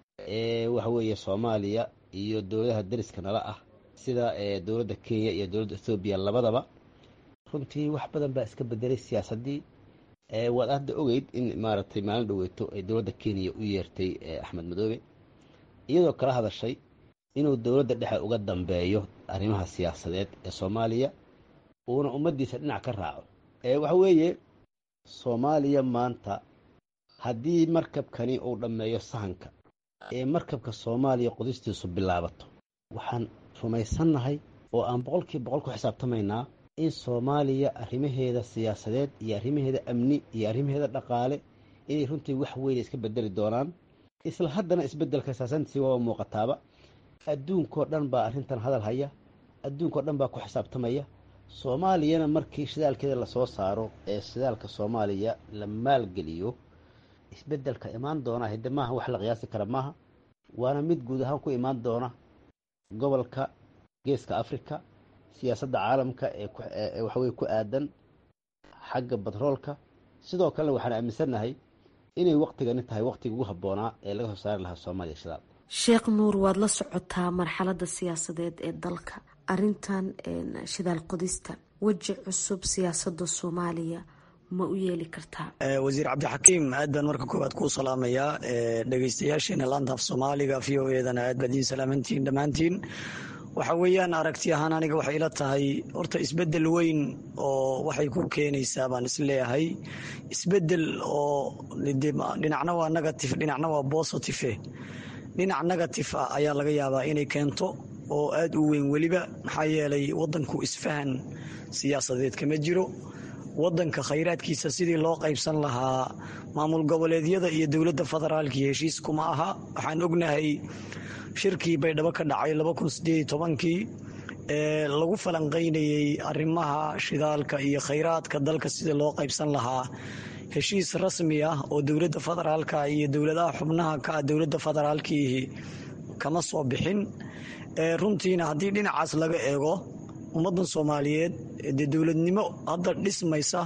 ee waxaweeye soomaaliya iyo dowladaha dariska nala ah sida dowladda kenya iyo dowladda ethoobiya labadaba runtii wax badan baa iska bedelay siyaasaddii waad hadda ogeyd in maaragtay maalin dhoweyto ay dowladda kenya u yeertay axmed madoobe iyadoo kala hadashay inuu dowladda dhexe uga dambeeyo arrimaha siyaasadeed ee soomaaliya uuna ummaddiisa dhinac ka raaco waxa weeye soomaaliya maanta haddii markabkani uu dhammeeyo sahanka ee markabka soomaaliya qodistiisu bilaabato waxaan rumaysannahay oo aan boqolkiiba boqol ku xisaabtamaynaa in soomaaliya arrimaheeda siyaasadeed iyo arrimaheeda amni iyo arrimaheeda dhaqaale inay runtii wax weyna iska bedeli doonaan isla haddana isbeddelka siyaasantiisi waaba muuqataaba adduunkoo dhan baa arrintan hadal haya adduunkao dhan baa ku xisaabtamaya soomaaliyana markii shidaalkeeda lasoo saaro ee shidaalka soomaaliya la maalgeliyo isbeddelka imaan doona hidde maaha wax la qiyaasi kara maaha waana mid guud ahaan ku imaan doona gobolka geeska afrika siyaasadda caalamka ee waxaweye ku aadan xagga batroolka sidoo kalena waxaan aaminsannahay inay waktigani tahay waktiga ugu habboonaa ee laga soo saari lahaa soomaaliya shidaal sheekh nuur waad la socotaa marxaladda siyaasadeed ee dalka arintan shidaal qodista weji cusub siyaasadda soomaaliya ma u yeeli kartaa wasiir cabdixakiim aad baan marka koowaad kuu salaamayaa dhegeystayaasheena laanta af soomaaliga v o edana aad baad idiin salaamantihiin dhammaantiin waxa weeyaan aragti ahaan aniga waxay ila tahay horta isbedel weyn oo waxay ku keenaysaa baan isleeyahay isbedel oo dhinacna waa negative dhinacna waa positive dhinac negative ah ayaa laga yaabaa inay keento oo aada u weyn weliba maxaa yeelay wadanku isfahan siyaasadeed kama jiro wadanka khayraadkiisa sidii loo qaybsan lahaa maamul goboleedyada iyo dowladda federaalkii heshiis kuma aha waxaan ognahay shirkii baydhabo ka dhacay kii ee lagu falanqaynayey arrimaha shidaalka iyo khayraadka dalka sidii loo qaybsan lahaa heshiis rasmi ah oo dowladda federaalka iyo dowladaha xubnaha ka ah dowladda federaalkiihi kama soo bixin runtiina haddii dhinacaas laga eego ummaddan soomaaliyeed dee dowladnimo hadda dhismaysa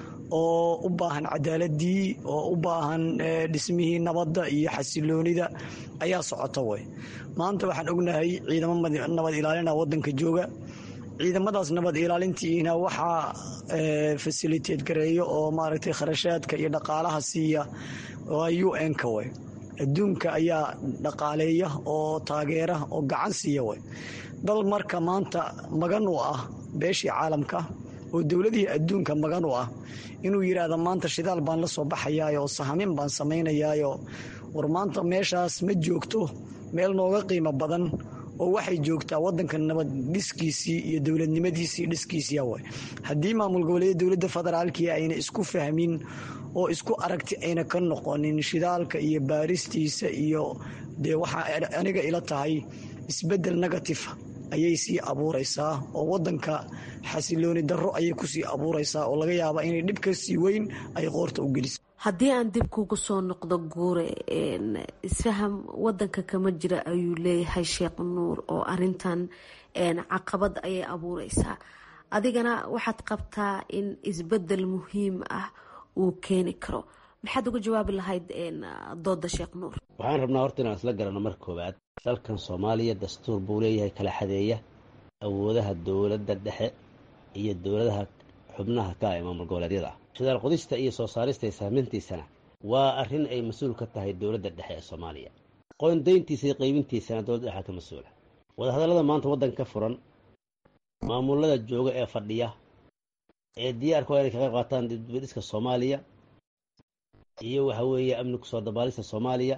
oo u baahan cadaaladii oo u baahan dhismihii nabadda iyo xasiloonida ayaa socota wey maanta waxaan ognahay ciidamo nabad ilaalina wadanka jooga ciidamadaas nabad ilaalintiina waxaa fasiliteed gareeyo oo maaragtay kharashaadka iyo dhaqaalaha siiya waa u n-ka wey adduunka ayaa dhaqaaleeya oo taageera oo gacan siiya wey dal marka maanta magan u ah beeshii caalamka oo dowladihii adduunka magan u ah inuu yidhaahdo maanta shidaal baan la soo baxayaayo oo sahamin baan samaynayaayo war maanta meeshaas ma joogto meel nooga qiimo badan oo waxay joogtaa wadanka nabad dhiskiisii iyo dowladnimadiisii dhiskiisiia way haddii maamul goboleedyada dowladda federaalkii ayna isku fahmin oo isku aragti ayna ka noqonin shidaalka iyo baaristiisa iyo dee waxaa aniga ila tahay isbedel negative ayay sii abuuraysaa oo wadanka xasilooni darro ayay kusii abuuraysaa oo laga yaabaa inay dhib ka sii weyn ay qoorta u geliso haddii aan dib kugu soo noqdo guure isfaham wadanka kama jira ayuu leeyahay sheekh nuur oo arintan caqabad ayay abuureysaa adigana waxaad qabtaa in isbedel muhiim ah uu keeni karo maxaad uga jawaabi lahayd dooda sheekh nuur waxaan rabnaa horta inaan isla garanno marka koowaad dalkan soomaaliya dastuur buu leeyahay kala xadeeya awoodaha dowladda dhexe iyo dowladaha xubnaha ka ee maamul goboleedyada ah shidaal qodista iyo soo saarista iyo sahmintiisana waa arrin ay mas-uul ka tahay dowladda dhexe ee soomaaliya qoondayntiisa iyo qaybintiisana dowladda dhexa ka mas-uula wadahadallada maanta waddanka ka furan maamulada jooga ee fadhiya ee diyaarka waa inay ka qayb qaataan dibadhiska soomaaliya iyo waxa weeye amni kusoo dabaalista soomaaliya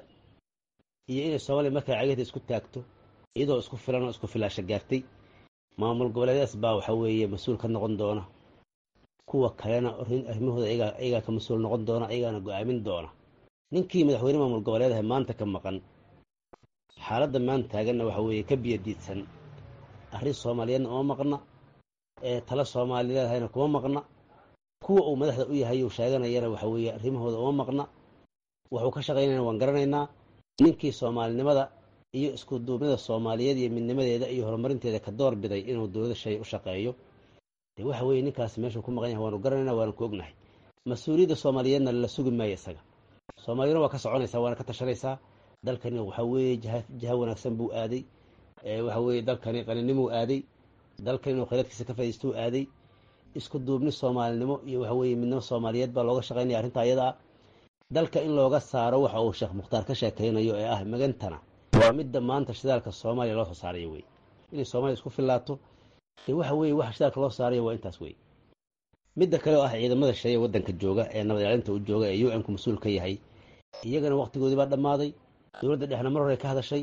iyo inay soomaaliya markaa cagahda isku taagto iyadoo isku filan oo isku filaasha gaartay maamul goboleedyadaas baa waxa weeye mas-uul ka noqon doona kuwa kalena arrimahooda ayagaa ka mas-uul noqon doona ayagaana go-aamin doona ninkii madaxweyne maamul goboleedaha maanta ka maqan xaaladda maanta taaganna waxa weeye ka biyadiidsan arrin soomaaliyeedna uma maqna ee tala soomaalileedahayna kuma maqna kuwa uu madaxda u yahay uu sheeganayana waxa weeye arrimahooda uma maqna wuxuu ka shaqaynayna waan garanaynaa ninkii soomaalinimada iyo isku duubnida soomaaliyeed iyo midnimadeeda iyo horumarinteeda ka door biday inuu dowlada shay u shaqeeyo de waxa weeye ninkaasi meeshuu ku maqan yahay waanu garanayna waanu ku ognahay mas-uuliyadda soomaaliyeedna la sugi maayo isaga soomaaliyana waa ka soconaysaa waana ka tashanaysaa dalkani waxa weeye jiha wanaagsan buu aaday waxa weeye dalkani qaninimuu aaday dalkan inuu khayraadkiisa ka faa'iistuu aaday isku duubni soomaalinimo iyo waxa weeye midnimo soomaaliyeed baa looga shaqaynaya arrinta ayada ah dalka in looga saaro waxa uu sheekh mukhtaar ka sheekaynayo ee ah magantana waa midda maanta shidaalka soomaaliya loo soo saarayo wey inay soomaaliya isku fillaato dee waxa weeye waxa shidaalka loo saarayo waa intaas wey midda kale oo ah ciidamada shaya waddanka jooga ee nabad ilaalinta u jooga ee u n ku mas-uul ka yahay iyagana waqtigoodii baa dhammaaday dowladda dhexna mar hore ka hadashay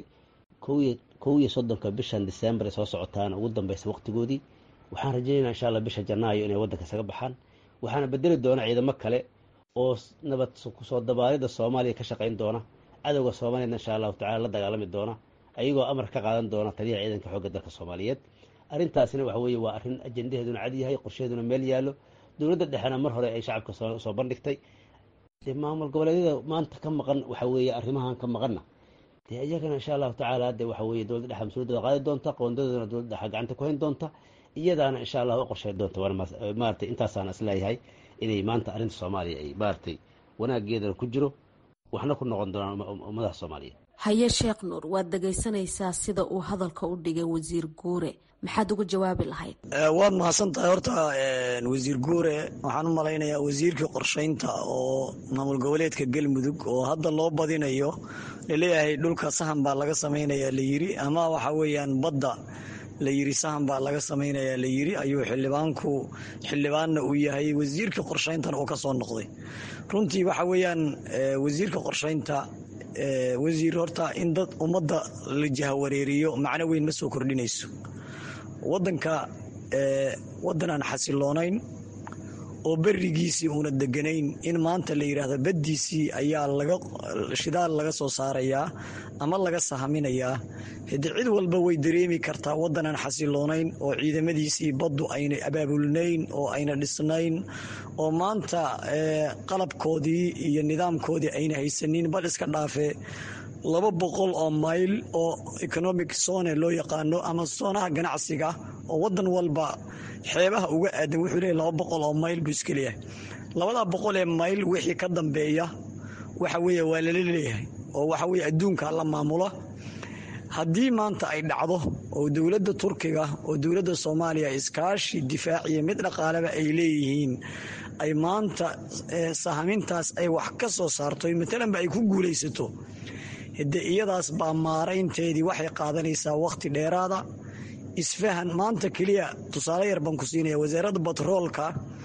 kow iyo soddonka bishan disembar ee soo socotaana ugu dambaysa waqtigoodii waxaan rajaynaynaa insha alla bisha janaayo inay waddanka isaga baxaan waxaana bedeli doona ciidamo kale oo nabad kusoo dabaalidda soomaaliya ka shaqayn doona cadowga soomaaliyadna insha allahu tacala la dagaalami doona ayagoo amar ka qaadan doona taliyaha ciidanka xoogga dalka soomaaliyeed arrintaasina waxa weeye waa arrin ajendaheeduna cad yahay qorshaheeduna meel yaallo dowladda dhexena mar hore ay shacabka soo bandhigtay dee maamul goboleedyada maanta ka maqan waxa weeye arrimahan ka maqanna dee iyagana insha allahu tacaala de waxa weeye dowladda dhexa mas-uuliyadooda qaadi doonta qoondadoodana dowladda dhexa gacanta ku hayn doonta iyadaana insha allah u qorshay doonta waana maaratay intaasaana isleeyahay inay maanta arrinta soomaaliya ay maaratay wanaageedana ku jiro waxna ku noqon doonaan ummadaha soomaaliyeed haye sheekh nuur waad dhegaysanaysaa sida uu hadalka u dhigay wasiir guure maxaad uga jawaabi lahayd waad mahadsan tahay horta wasiir guure waxaan u malaynayaa wasiirkii qorshaynta oo maamul goboleedka galmudug oo hadda loo badinayo laleeyahay dhulka sahan baa laga samaynayaa layiri ama waxa weeyaan badda la yiri sahan baa laga samaynayaa la yiri ayuu xildhibaanku xildhibaanna uu yahay wasiirka qorshayntana uu ka soo noqday runtii waxa weeyaan wasiirka qorshaynta wasiir horta in dad ummadda la jahawareeriyo macno weyn ma soo kordhinayso wadanka wadan aan xasiloonayn oo berigiisii uuna deganayn in maanta la yidhaahdo baddiisii ayaa laga shidaal laga soo saarayaa ama laga sahaminayaa hade cid walba way dareemi kartaa waddan aan xasiloonayn oo ciidamadiisii baddu ayna abaabulnayn oo ayna dhisnayn oo maanta qalabkoodii iyo nidaamkoodii ayna haysanin bal iska dhaafe laba boqol oo mayl oo economic zone loo yaqaano ama soonaha ganacsiga oo wadan walba xeebaha uga aadan wuxuu leeyahy laba boqol oo mayl buu iska leeyahay labadaa boqol ee mayl wixii ka dambeeya waxa weeye waa lala leeyahay oo waxa weye adduunka la maamula haddii maanta ay dhacdo oo dowladda turkiga oo dowladda soomaaliya iskaashi difaaciya mid dhaqaaleba ay leeyihiin ay maanta sahamintaas ay wax ka soo saarto matalanba ay ku guulaysato hade iyadaas baa maaraynteedii waxay qaadanaysaa wakhti dheeraada isfahan maanta keliya tusaale yar baan ku siinaya wasaaradda batroolka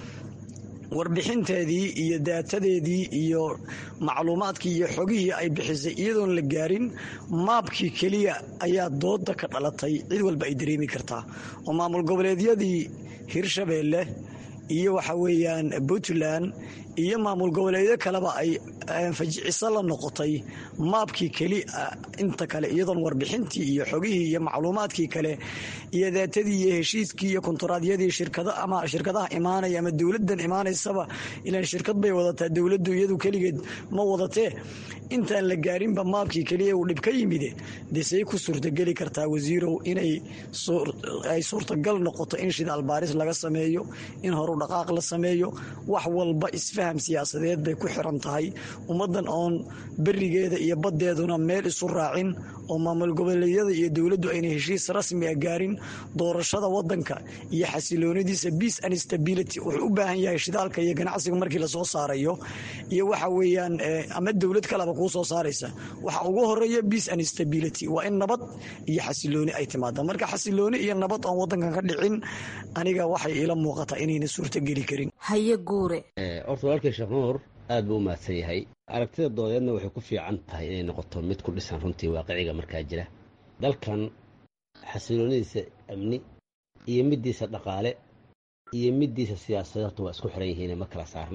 warbixinteedii iyo daatadeedii iyo macluumaadkii iyo xogihii ay bixisay iyadoon la gaarin maabkii keliya ayaa dooda ka dhalatay cid walba ay dareemi kartaa oo maamul goboleedyadii hirshabeelle iyo waxa weeyaan puntland iyo maamul goboleedyo kaleba ay fajiciso la noqotay maabkii keli inta kale iyadoon warbixintii iyo xogihii iyo macluumaadkii kale iyo daatadii iyo heshiiskii iyo kontaraadyadii shirkada ama shirkadaha imaanaya ama dowladan imaanaysaba ilaan shirkad bay wadataa dowladdu iyadu keligeed ma wadatee intaan la gaarinba maabkii keliya uu dhib ka yimide dee say ku suurtageli kartaa wasiirow inay ay suurtagal noqoto in shidaal baaris laga sameeyo in horu dhaqaaq la sameeyo wax walba isfaham siyaasadeed bay ku xiran tahay ummaddan oon berigeeda iyo baddeeduna meel isu raacin oo maamul goboleedyada iyo dowladdu ayna heshiis rasmiga gaarin doorashada wadanka iyo xasiloonidiisa peace and stability wuxuu u baahan yahay shidaalka iyo ganacsiga markii lasoo saarayo iyo waxa weeyaan ama dowlad kaleba kuu soo saaraysa waxa ugu horeeya peace and stability waa in nabad iyo xasilooni ay timaada marka xasilooni iyo nabad oon wadankan ka dhicin aniga waxay ila muuqataa inayna suurtogeli karin haye guure horta walaalkii sheekh nuur aad buu u mahadsan yahay aragtida doodeedna waxay ku fiican tahay inay noqoto mid ku dhisan runtii waaqiciga markaa jira dalkan xasiloonidiisa amni iyo middiisa dhaqaale iyo middiisa siyaasadeed horta waa isku xiran yihiin ma kala saarna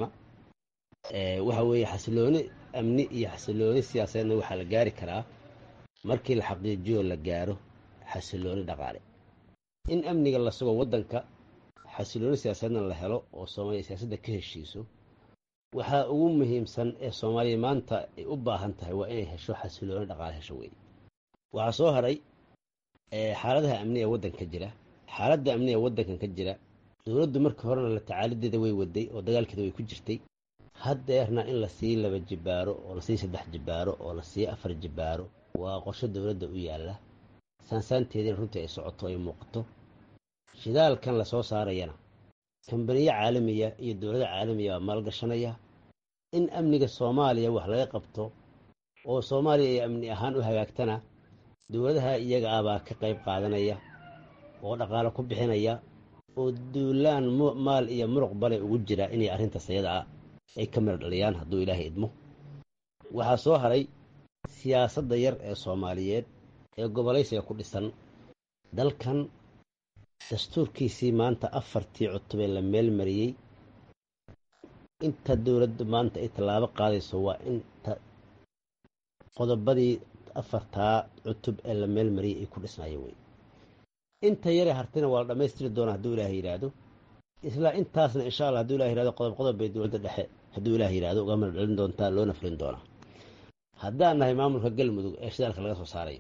waxa weeye xasilooni amni iyo xasilooni siyaasadeedna waxaa la gaari karaa markii la xaqiijiyo la gaaro xasilooni dhaqaale in amniga la sugo waddanka xasilooni siyaasadeedna la helo oo soomaaliya siyaasadda ka heshiiso waxaa ugu muhiimsan ee soomaaliya maanta ay u baahan tahay waa inay hesho xasilooni dhaqaale hesho wey waxaa soo haray xaaladaha amni ee waddanka jira xaaladda amni ee waddankan ka jira dowladdu markii horena la tacaalideeda way waday oo dagaalkeeda way ku jirtay haddeerna in lasii laba jibaaro oo lasii saddex jibaaro oo lasii afar jibaaro waa qorsho dowladda u yaalla saansaanteediina runtii ay socoto ay muuqato shidaalkan lasoo saarayana kambaniyo caalamiya iyo dowlada caalamiya baa maalgashanaya in amniga soomaaliya wax laga qabto oo soomaaliya ay amni ahaan u hagaagtana dowladaha iyaga ah baa ka qayb qaadanaya oo dhaqaalo ku bixinaya oo duulaan maal iyo muruq bale ugu jira inay arrintaas iyada ah ay ka miro dhaliyaan hadduu ilaahay idmo waxaa soo haray siyaasadda yar ee soomaaliyeed ee gobolaysiga ku dhisan dalkan dastuurkiisii maanta afartii cutubee la meel mariyey inta dowladdu maanta ay tallaabo qaadayso waa inta qodobadii afartaa cutub ee la meel mariyey ay ku dhisnaayeen wey inta yare hartina waa la dhammaystiri doonaa hadduu ilaahay yidhaahdo isla intaasna insha allah haduu ilah yihahdo qodob qodob bay dowladda dhexe hadduu ilaah yidhahdo uga mara dhalin doontaa loona fulin doonaa haddaan nahay maamulka galmudug ee shidaalka laga soo saarayo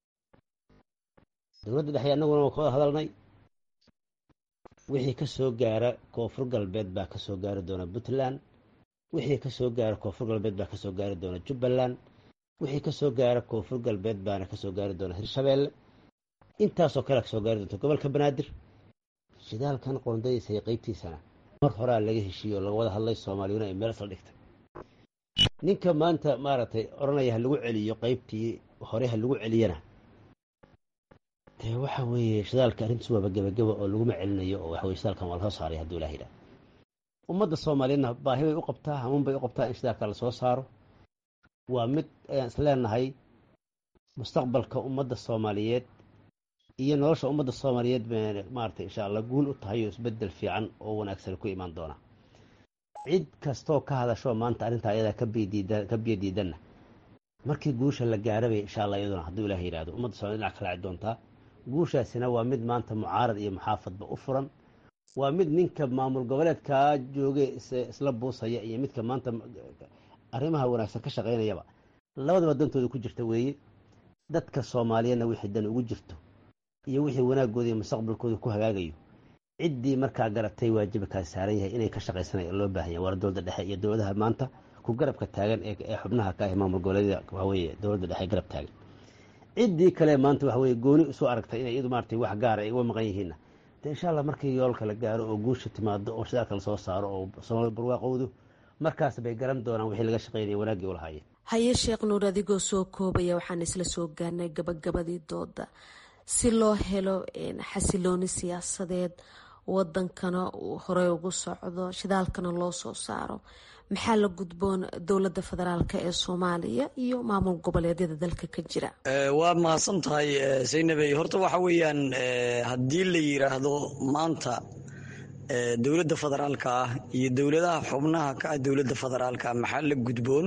dowladda dhexe annaguna waa ka wada hadalnay wixii ka soo gaara koonfur galbeed baa ka soo gaari doona puntland wixii ka soo gaara koonfur galbeed baa ka soo gaari doona jubbaland wixii ka soo gaara koonfur galbeed baana ka soo gaari doona hirshabeelle intaasoo kale ka soo gaari doonta gobolka banaadir shidaalkan qoondadiisa iyo qeybtiisana mar horaa laga heshiiye oo laga wada hadlay soomaaliyuna ay meel isla dhigtay ninka maanta maaragtay odhanaya ha lagu celiyo qeybtii hore ha lagu celiyana dee waxa weeye shidaalka arrintiis waaba gebageba oo laguma celinayo oo waxa weye shidaalkan waa lasoo saaray hadduu ilaah yidhaah ummadda soomaaliyeedna baahi bay u qabtaa hamuun bay u qabtaa in shidaalka lasoo saaro waa mid ayaan isleenahay mustaqbalka ummadda soomaaliyeed iyo nolosha ummadda soomaaliyeed bay maaragtay insha allah guul u tahay oo isbeddel fiican oo wanaagsan ku imaan doona cid kastoo ka hadasho maanta arrintaa ayadaa ka biyo diidanna markii guusha la gaarabay insha allah iyaduna hadduu ilaah yidhahdo ummadda somaliyed dhinac kala ci doontaa guushaasina waa mid maanta mucaarad iyo muxaafadba u furan waa mid ninka maamul goboleedkaa jooge isla buusaya iyo midka maanta arrimaha wanaagsan ka shaqaynayaba labadaba dantooda ku jirta weeye dadka soomaaliyeedna wixii dan ugu jirto iyo wixii wanaagooda iyo mustaqbalkooda ku hagaagayo ciddii markaa garatay waajibkaas saaran yahay inay ka shaqaysanaya loo baahan yahay waa dowladda dhexe iyo dowladaha maanta ku garabka taagan ee xubnaha ka ah maamul goboleedyada waxaweye dowladda dhexe garab taagan ciddii kale maanta waxaweye gooni isu aragtay inay iyadu maaragtay wax gaara ay uga maqan yihiinna de insha allah markii yoolka la gaaro oo guusha timaado oo shidaalka lasoo saaro oo soomaalida barwaaqowdu markaas bay garan doonaan wixii laga shaqaynaya wanaaggii u lahaayeen haye sheekh nuur adigoo soo koobaya waxaan isla soo gaarnay gabagabadii dooda si loo helo xasilooni siyaasadeed wadankana uu horey ugu socdo shidaalkana loo soo saaro maxaa la gudboon dowladda federaalk ee soomaaliya iyo maamul goboleedyada dalka ka jira waa mahadsan tahay saynabey horta waxa weeyaan haddii la yiraahdo maanta dowladda federaalka ah iyo dowladaha xubnaha ka ah dowladda federaalka maxaa la gudboon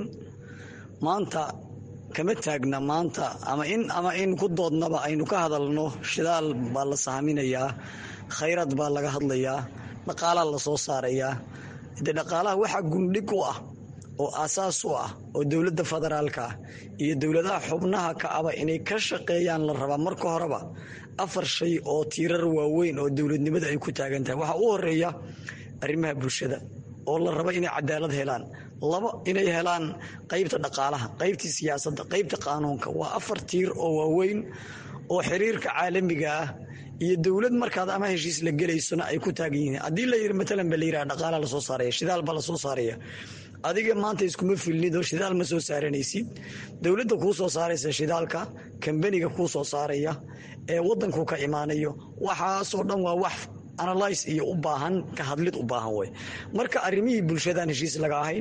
maanta kama taagna maanta ama in ama in ku doodnaba aynu ka hadalno shidaal baa la sahminayaa khayraad baa laga hadlayaa dhaqaalaa la soo saarayaa de dhaqaalaha waxaa gundhig u ah oo aasaas u ah oo dowladda federaalka ah iyo dowladaha xubnaha ka aba inay ka shaqeeyaan la rabaa marka horeba afar shay oo tiirar waaweyn oo dowladnimada ay ku taagan tahay waxaa u horeeya arrimaha bulshada oo la rabo inay cadaalad helaan labo inay helaan qaybta dhaqaalaha qaybtii siyaasadda qaybta qaanuunka waa afar tiir oo waaweyn oo xiriirka caalamiga ah iyo dowlad markaad ama heshiis la gelaysona ay ku taagan yihiin haddii la yiri matalan ba la yiraha dhaqaala lasoo saaraya shidaal baa lasoo saaraya adiga maanta iskuma filnid oo shidaal ma soo saaranaysid dowladda kuu soo saaraysa shidaalka kambaniga kuu soo saaraya ee wadanku ka imaanayo waxaasoo dhan waa wax analyse iyo u baahan ka hadlid u baahan wey marka arrimihii bulshadaan heshiis laga ahayn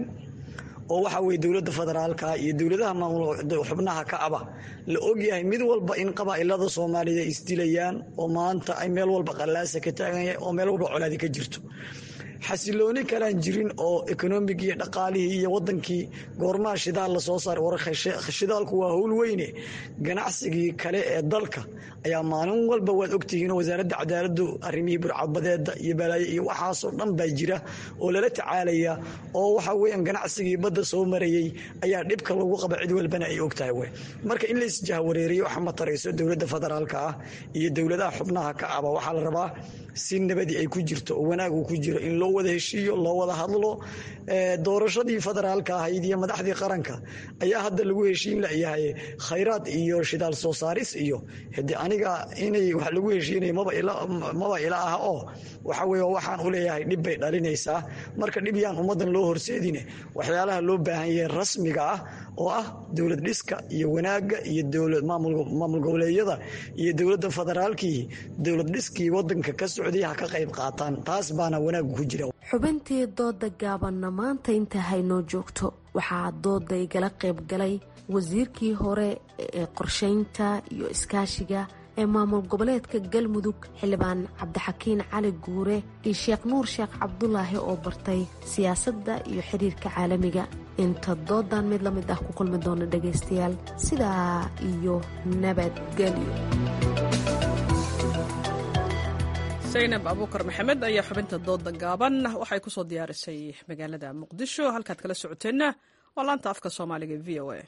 oo waxa weye dowladda federaalka iyo dowladaha xubnaha ka aba la ogyahay mid walba in qabaa'ilada soomaaliya isdilayaan oo maanta ay meel walba qallaasa ka taaganya oo meel walba colaadi ka jirto xasilooni kalaan jirin oo ekonomig iyo dhaqaalihii iyo wadankii goormaha shidaal lasoo saaray war shidaalku waa howl weyne ganacsigii kale ee dalka ayaa maalin walba waad ogtihiinoo wasaaradda cadaaladu arrimihii burcadbadeeda iyo balaayo iyo waxaasoo dhan baa jira oo lala tacaalaya oo waxa weeyaan ganacsigii badda soo marayey ayaa dhibka lagu qaba cid walbana ay ogtahay wey marka in laisjahwareeriyo waxa ma tarayso dowladda federaalka ah iyo dowladaha xubnaha ka aba waxaa la rabaa si nabadii ay ku jirto oo wanaag uu ku jiro in loo wada heshiiyo loo wada hadlo doorashadii federaalka ahayd iyo madaxdii qaranka ayaa hadda lagu heshiin layahay khayraad iyo shidaal soo saaris iyo hade aniga inay wax lagu heshiinay maba ila ah oo waxa weye waxaan u leeyahay dhib bay dhalinaysaa marka dhib yaan ummadan loo horseedine waxyaalaha loo baahan yahay rasmiga ah oo ah dowlad dhiska iyo wanaaga iyo maamul goboleedyada iyo dowladda federaalkii dowlad dhiskii wadanka ka socday ha ka qayb qaataan taas baana wanaagu ku jira xubintii dooda gaabanna maanta inta haynoo joogto waxaa dooda igala qayb galay wasiirkii hore ee qorsheynta iyo iskaashiga ee maamul goboleedka galmudug xildhibaan cabdixakiin cali guure iyo sheekh nuur sheekh cabdulaahi oo bartay siyaasadda iyo xiriirka caalamiga inta doodan mid la mid ah ku kulmi doona dhagaystayaal sidaa iyo nabadgelyo zaynab abuukar maxamed ayaa xubinta dooda gaaban waxay ku soo diyaarisay magaalada muqdisho halkaad kala socoteenna waa laanta afka soomaaliga v o a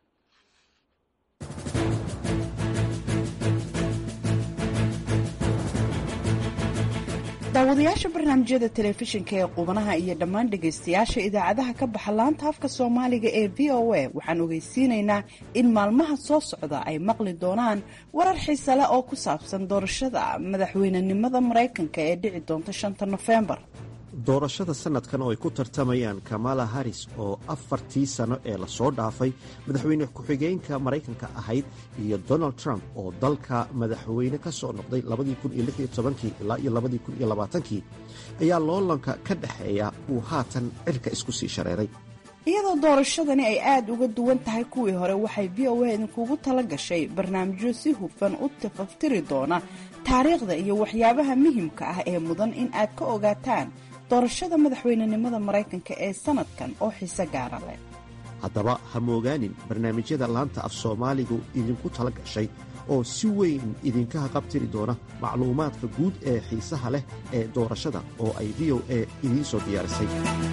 daawadayaasha barnaamijyada telefishinka ee qubanaha iyo dhammaan dhegaystayaasha idaacadaha ka baxa laanta afka soomaaliga ee v o a waxaan ogeysiinaynaa in maalmaha soo socda ay maqli doonaan warar xiise leh oo ku saabsan doorashada madaxweynenimada maraykanka ee dhici doonta shanta nofembar doorashada sannadkan oo ay ku tartamayaan kamala haris oo afartii sano ee lasoo dhaafay madaxweyne ku-xigeenka maraykanka ahayd iyo donald trump oo dalka madaxweyne ka soo noqday ilaa iyo kii ayaa loolanka ka dhexeeya uu haatan cirka isku sii shareeray iyadoo doorashadani ay aada uga duwan tahay kuwii hore waxay v o a idinkugu tala gashay barnaamijyo si hufan u tafaftiri doona taariikhda iyo waxyaabaha muhimka ah ee mudan in aad ka ogaataan doorashada madaxweynenimada maraykanka ee sanadkan oo xiise gaara leh haddaba ha moogaanin barnaamijyada laanta af soomaaligu idinku tala gashay oo si weyn idinka haqabtiri doona macluumaadka guud ee xiisaha leh ee doorashada oo ay v o a idiin soo diyaarisay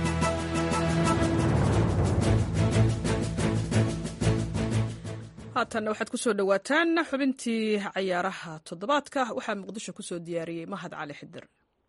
haatanna waxaad ku soo dhowaataan xubintii cayaaraha toddobaadka waxaa muqdisho ku soo diyaariyey mahad cali xidir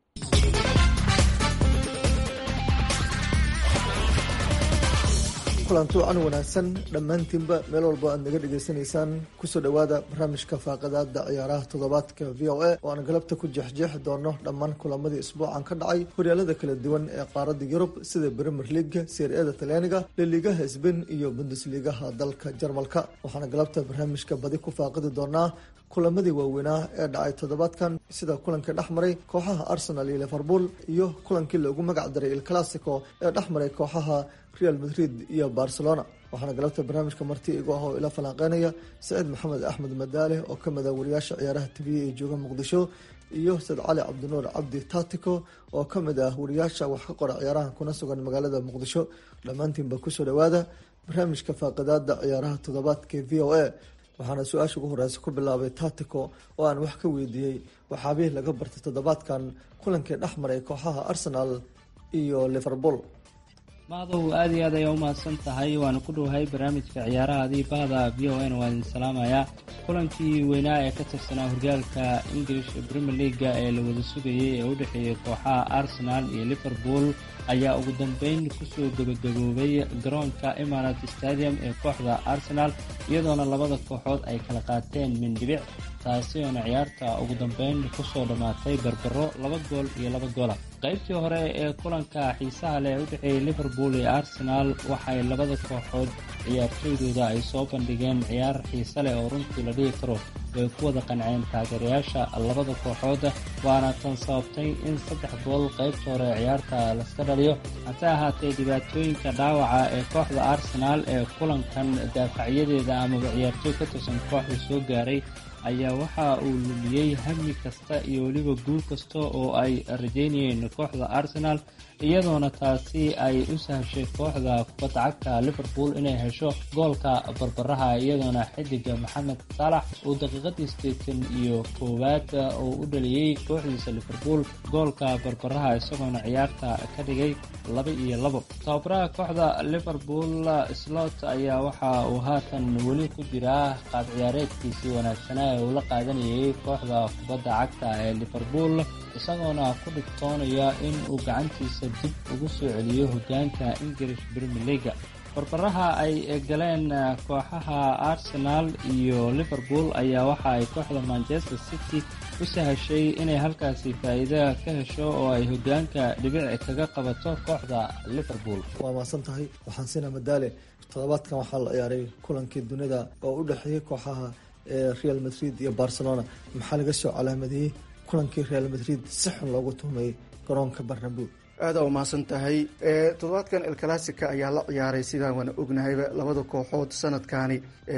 kulanti wacan wanaagsan dhammaantiinba meel walba aad naga dhegaysanaysaan kusoo dhowaada barnaamijka faaqadaada ciyaaraha toddobaadka v o a oo aan galabta ku jeexjeexi doono dhammaan kulamadii isbuucan ka dhacay horyaalada kala duwan ee qaaradda yurub sida bremer leaga seer-ada talyaaniga liligaha sbain iyo bundesligaha dalka jarmalka waxaana galabta barnaamijka badi ku faaqidi doonaa kulamadii waaweynaa ee dhacay toddobaadkan sida kulankii dhexmaray kooxaha arsenal iyo liverpool iyo kulankii loogu magac daray il classico ee dhexmaray kooxaha real madrid iyo barcelona waxaana galabta barnaamijka marti igu ah oo ila falanqeynaya saciid maxamed axmed madaale oo ka mid ah wariyaasha ciyaaraha tv ee jooga muqdisho iyo said cali cabdinuur cabdi tatico oo ka mid ah wariyaasha wax ka qora ciyaaraha kuna sugan magaalada muqdisho dhammaantiinba kusoo dhawaada barnaamijka faaqidaada ciyaaraha toddobaadka v o a waxaana su-aasha ugu horeysa ku bilaabay tatico oo aan wax ka weydiiyey waxaabihii laga bartay toddobaadkan kulankii dhexmaray kooxaha arsenal iyo liverpool maadow aada iyo aad ayaa u mahadsan tahay waana ku dhowahay barnaamijka ciyaaraha adii bahda v o n waa idin salaamayaa kulankii weynaa ee ka tirsanaa horyaalka english premier leaga ee la wada sugayay ee u dhexeeyay kooxaha arsenal iyo liverpool ayaa ugu dambeyn kusoo gebagaboobay garoonka emarat stadium ee kooxda arsenal iyadoona labada kooxood ay kala qaateen mindhibic taasi oona ciyaarta ugu dambeyn kusoo dhammaatay barbaro laba gool iyo laba goola qaybtii hore ee kulanka xiisaha leh ee u dhexeeyay liverpool iyo arsenal waxay labada kooxood ciyaartooydooda ay soo bandhigeen ciyaar xiise leh oo runtii la dhihi karo way ku wada qanceen taageerayaasha labada kooxood waana tan sababtay in saddex gool qaybta hore ee ciyaarta laska dhaliyo hase ahaatee dhibaatooyinka dhaawaca ee kooxda arsenal ee kulankan daafacyadeeda amaba ciyaartooy ka tirsan kooxda soo gaaray ayaa waxa uu lumiyey hami kasta iyo weliba guul kasta oo ay rajeynayeen kooxda arsenal iyadoona taasi ay u sahashay kooxda kubadda cagta liverpool inay hesho goolka barbaraha iyadoona xidiga maxamed saalax uu daqiiqadii sideetan iyo koowaad oo u dhaliyey kooxdiisa liverpool goolka barbaraha isagoona ciyaarta ka dhigay laba iyo labo tababaraha kooxda liverpool slot ayaa waxa uu haatan weli ku jiraa qaab ciyaareedkiisii wanaagsanaa ee uu la qaadanayay kooxda kubadda cagta ee liverpool isagoona ku dhigtoonaya in uu gacantiisa dib ugu soo celiyo hogaanka english premier leaga barbaraha ay galeen kooxaha arsenal iyo liverpool ayaa waxa ay kooxda manchester city u sahashay inay halkaasi faa'iida ka hesho oo ay hogaanka dhibic kaga qabato kooxda liverpool waa maasan tahay waxaan siina madaale toddobaadkan waxaa la ciyaaray kulankii dunida oo u dhexeeyay kooxaha real madrid iyo barcelona maxaa laga soo calaamadiyey kulankii real madrid si xun loogu tuhmay garoonka barnabo aada u mahadsan tahay toddobaadkan el classica ayaa la ciyaaray sidaan waana ognahayba labada kooxood sanadkani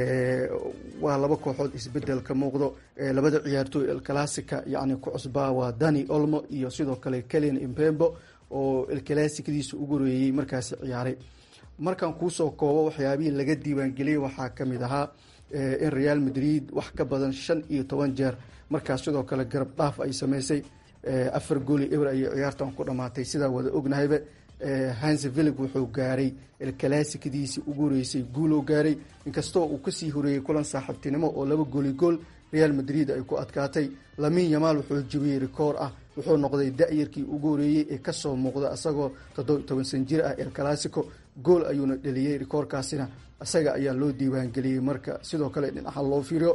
waa laba kooxood isbedel ka muuqdo labada ciyaartooy el classica yacni ku cusbaa waa dani olmo iyo sidoo kale kelian impembo oo el classicadiisa ugu horeeyey markaasi ciyaaray markaan kuusoo koobo waxyaabihii laga diiwaangeliyey waxaa kamid ahaa in real madrid wax ka badan shan iyo toban jeer markaas sidoo kale garab dhaaf ay sameysay afar gooli eber ayay ciyaartan ku dhamaatay sidaa wada ognahayba hanse villig wuxuu gaaray elclassicadiisii ugu horeysay guuloo gaaray inkastoo uu kasii horeeyey kulan saaxiibtinimo oo laba gooli gool real madrid ay ku adkaatay lamin yamaal wuxuu jebiyey rikoor ah wuxuu noqday da-yarkii ugu horeeyey ee kasoo muuqda isagoo toddoba toban san jir ah el classico gool ayuuna dheliyey rikoorkaasina isaga ayaa loo diiwaangeliyey marka sidoo kale dhinaca loo fiiriyo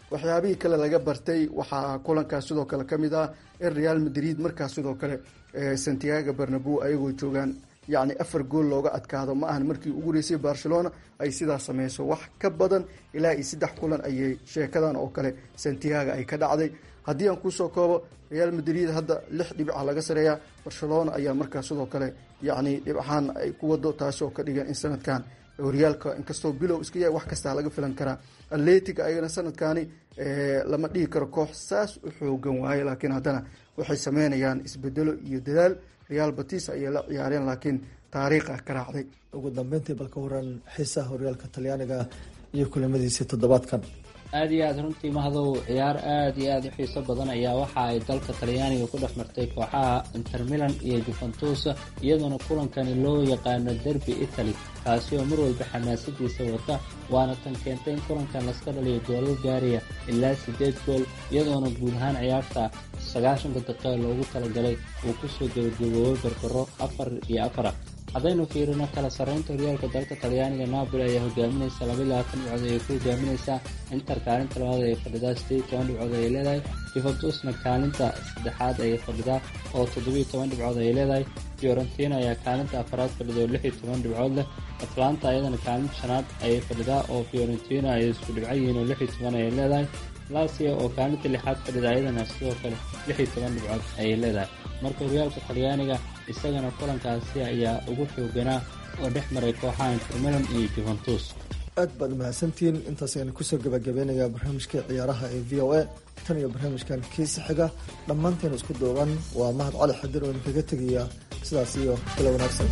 waxyaabihii kale laga bartay waxaa kulankaas sidoo kale ka mid ah in real madrid markaas sidoo kale santiago barnabo ayagoo joogaan yacni afar gool looga adkaado ma ahan markii ugu horeysay barcelona ay sidaas sameyso wax ka badan ilaa iyo saddex kulan ayay sheekadan oo kale santiago ay ka dhacday haddii aan kusoo koobo real madrid hadda lix dhibica laga sareeyaa barcelona ayaa markaas sidoo kale yacni dhibcahaan ay ku wado taasi oo ka dhigan in sanadkan horyaalka inkastoo bilow iska yahay wax kastaa laga filan karaa atletic ayagana sanadkani lama dhihi karo koox saas u xoogan waaye laakiin haddana waxay sameynayaan isbedelo iyo dadaal real batis ayay la ciyaareen laakiin taariikha ka raacday ugu dambeyntii balka waran xiisaha horyaalka talyaaniga iyo kulamadiisii toddobaadkan aada iyo aada runtii mahadow ciyaar aada iyo aada u xiiso badan ayaa waxa ay dalka talyaaniga ku dhex martay kooxaha inter milan iyo juventus iyadoona kulankani loo yaqaano derby italy kaasi oo mar walba xamaasadiisa wata waana tan keentay in kulankan laska dhaliyo goolal gaaraya ilaa siddeed gool iyadoona guud ahaan ciyaarta sagaashanka daqiiqa loogu talagalay uu kusoo gabagaboobay barbaro afar iyo afara haddaynu fiirino kala sarreynta horyaalka dalka talyaaniga napoli ayaa hogaaminaysa laba iyo labaatan dhibcood ayay ku hogaaminaysaa inter kaalinta labaad ayay fadhidaa sideed iyo toban dhibcood ayay leedahay juventusna kaalinta saddexaad ayay fadhidaa oo toddobiyo toban dhibcood ayay leedahay fiorentina ayaa kaalinta afaraad fadhida oo lix iyo toban dhibcood leh atlanta ayadana kaalinta shanaad ayay fadhidaa oo fiorentina ay isku dhibco yihiin oo lix iyo toban ayay leedahay lasia oo kaalinta lixaad fadhida ayadana sidoo kale lix iyo toban dhibcood ayay leedahay marka horyaalka talyaaniga isagana kulankaasi ayaa ugu xooganaa oo dhex maray kooxaha intermilan iyo juventus aad baad umahadsantihiin intaas ayaan kusoo gabagabeynayaa barnaamijkai ciyaaraha ee v o a tan iyo barnaamijkan kiisa xiga dhammaanteen isku duuban waa mahad cali xadir oo idinkaga tegaya sidaas iyo kala wanaagsan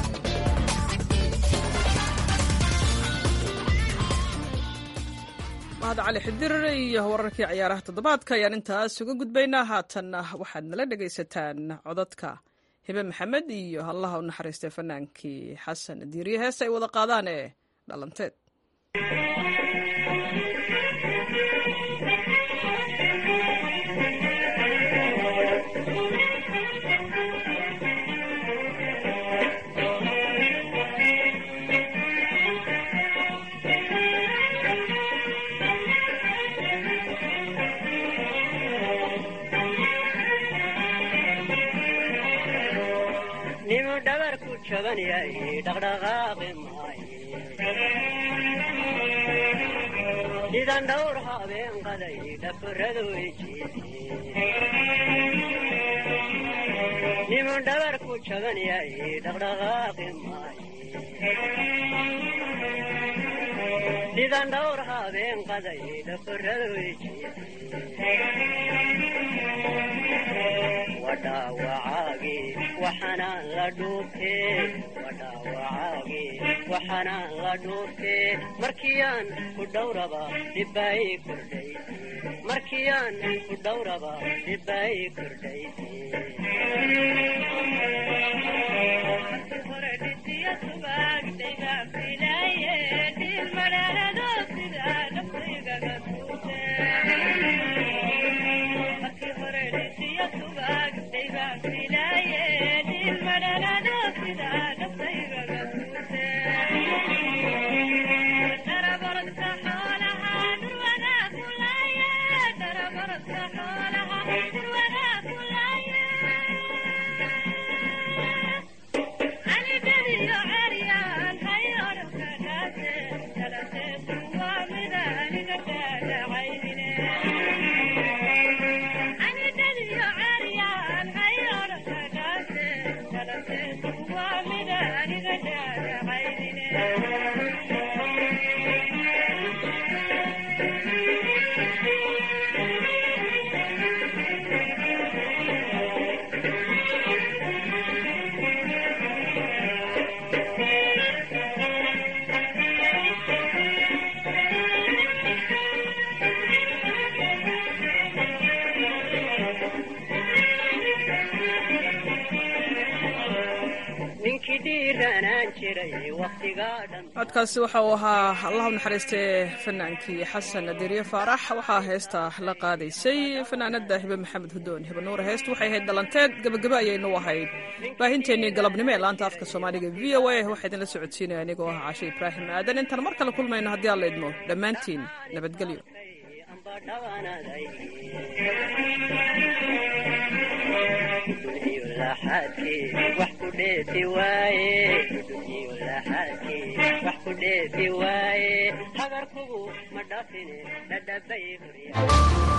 mahad cali xidir iyo wararkii ciyaaraha toddobaadka ayaan intaas uga gudbaynaa haatanna waxaad nala dhegaysataan codadka hibe maxamed iyo allaha u naxariistay fanaankii xasan diiriye hees ay wada qaadaan ee dhalanteed nimu dhabarku jaban yahay dhaqdhaqaaqi maaye sidan dhowr habeen qaday dhafaradu nimu dhabarku jaban yahay dhaqdhaqaaqi maaye sidan dhowr habeen qaday dhafaradu wadhaawacaagi waxaanaan la dhuubtee wadhaawacaagi waxaanaan la dhuubtee markiyaan ku dhowraba dhibbaay kordhay markiyaan ku dhowraba dhibbaay kordhay codkaasi waxa uu ahaa allahu naxariistee fanaankii xasan deriye faarax waxaa heesta la qaadaysay fanaanada hibe maxamed hudoon hibe nuur heestu waxay ahayd dhalanteed gabagabo ayaynu ahayd baahinteennii galabnimo ee laanta afka soomaaliga v o a waxaa idinla socodsiinaya anigoo ah cashe ibraahim aadan intaan mar kale kulmayno haddii aan la idmo dhammaantiin nabadgelyo dhawanaday iyo laxaadkii wax ku dheefi waaye iyo laxaadkii wax ku dheefi waaye hagarkugu ma dhafine dhadhabay hurya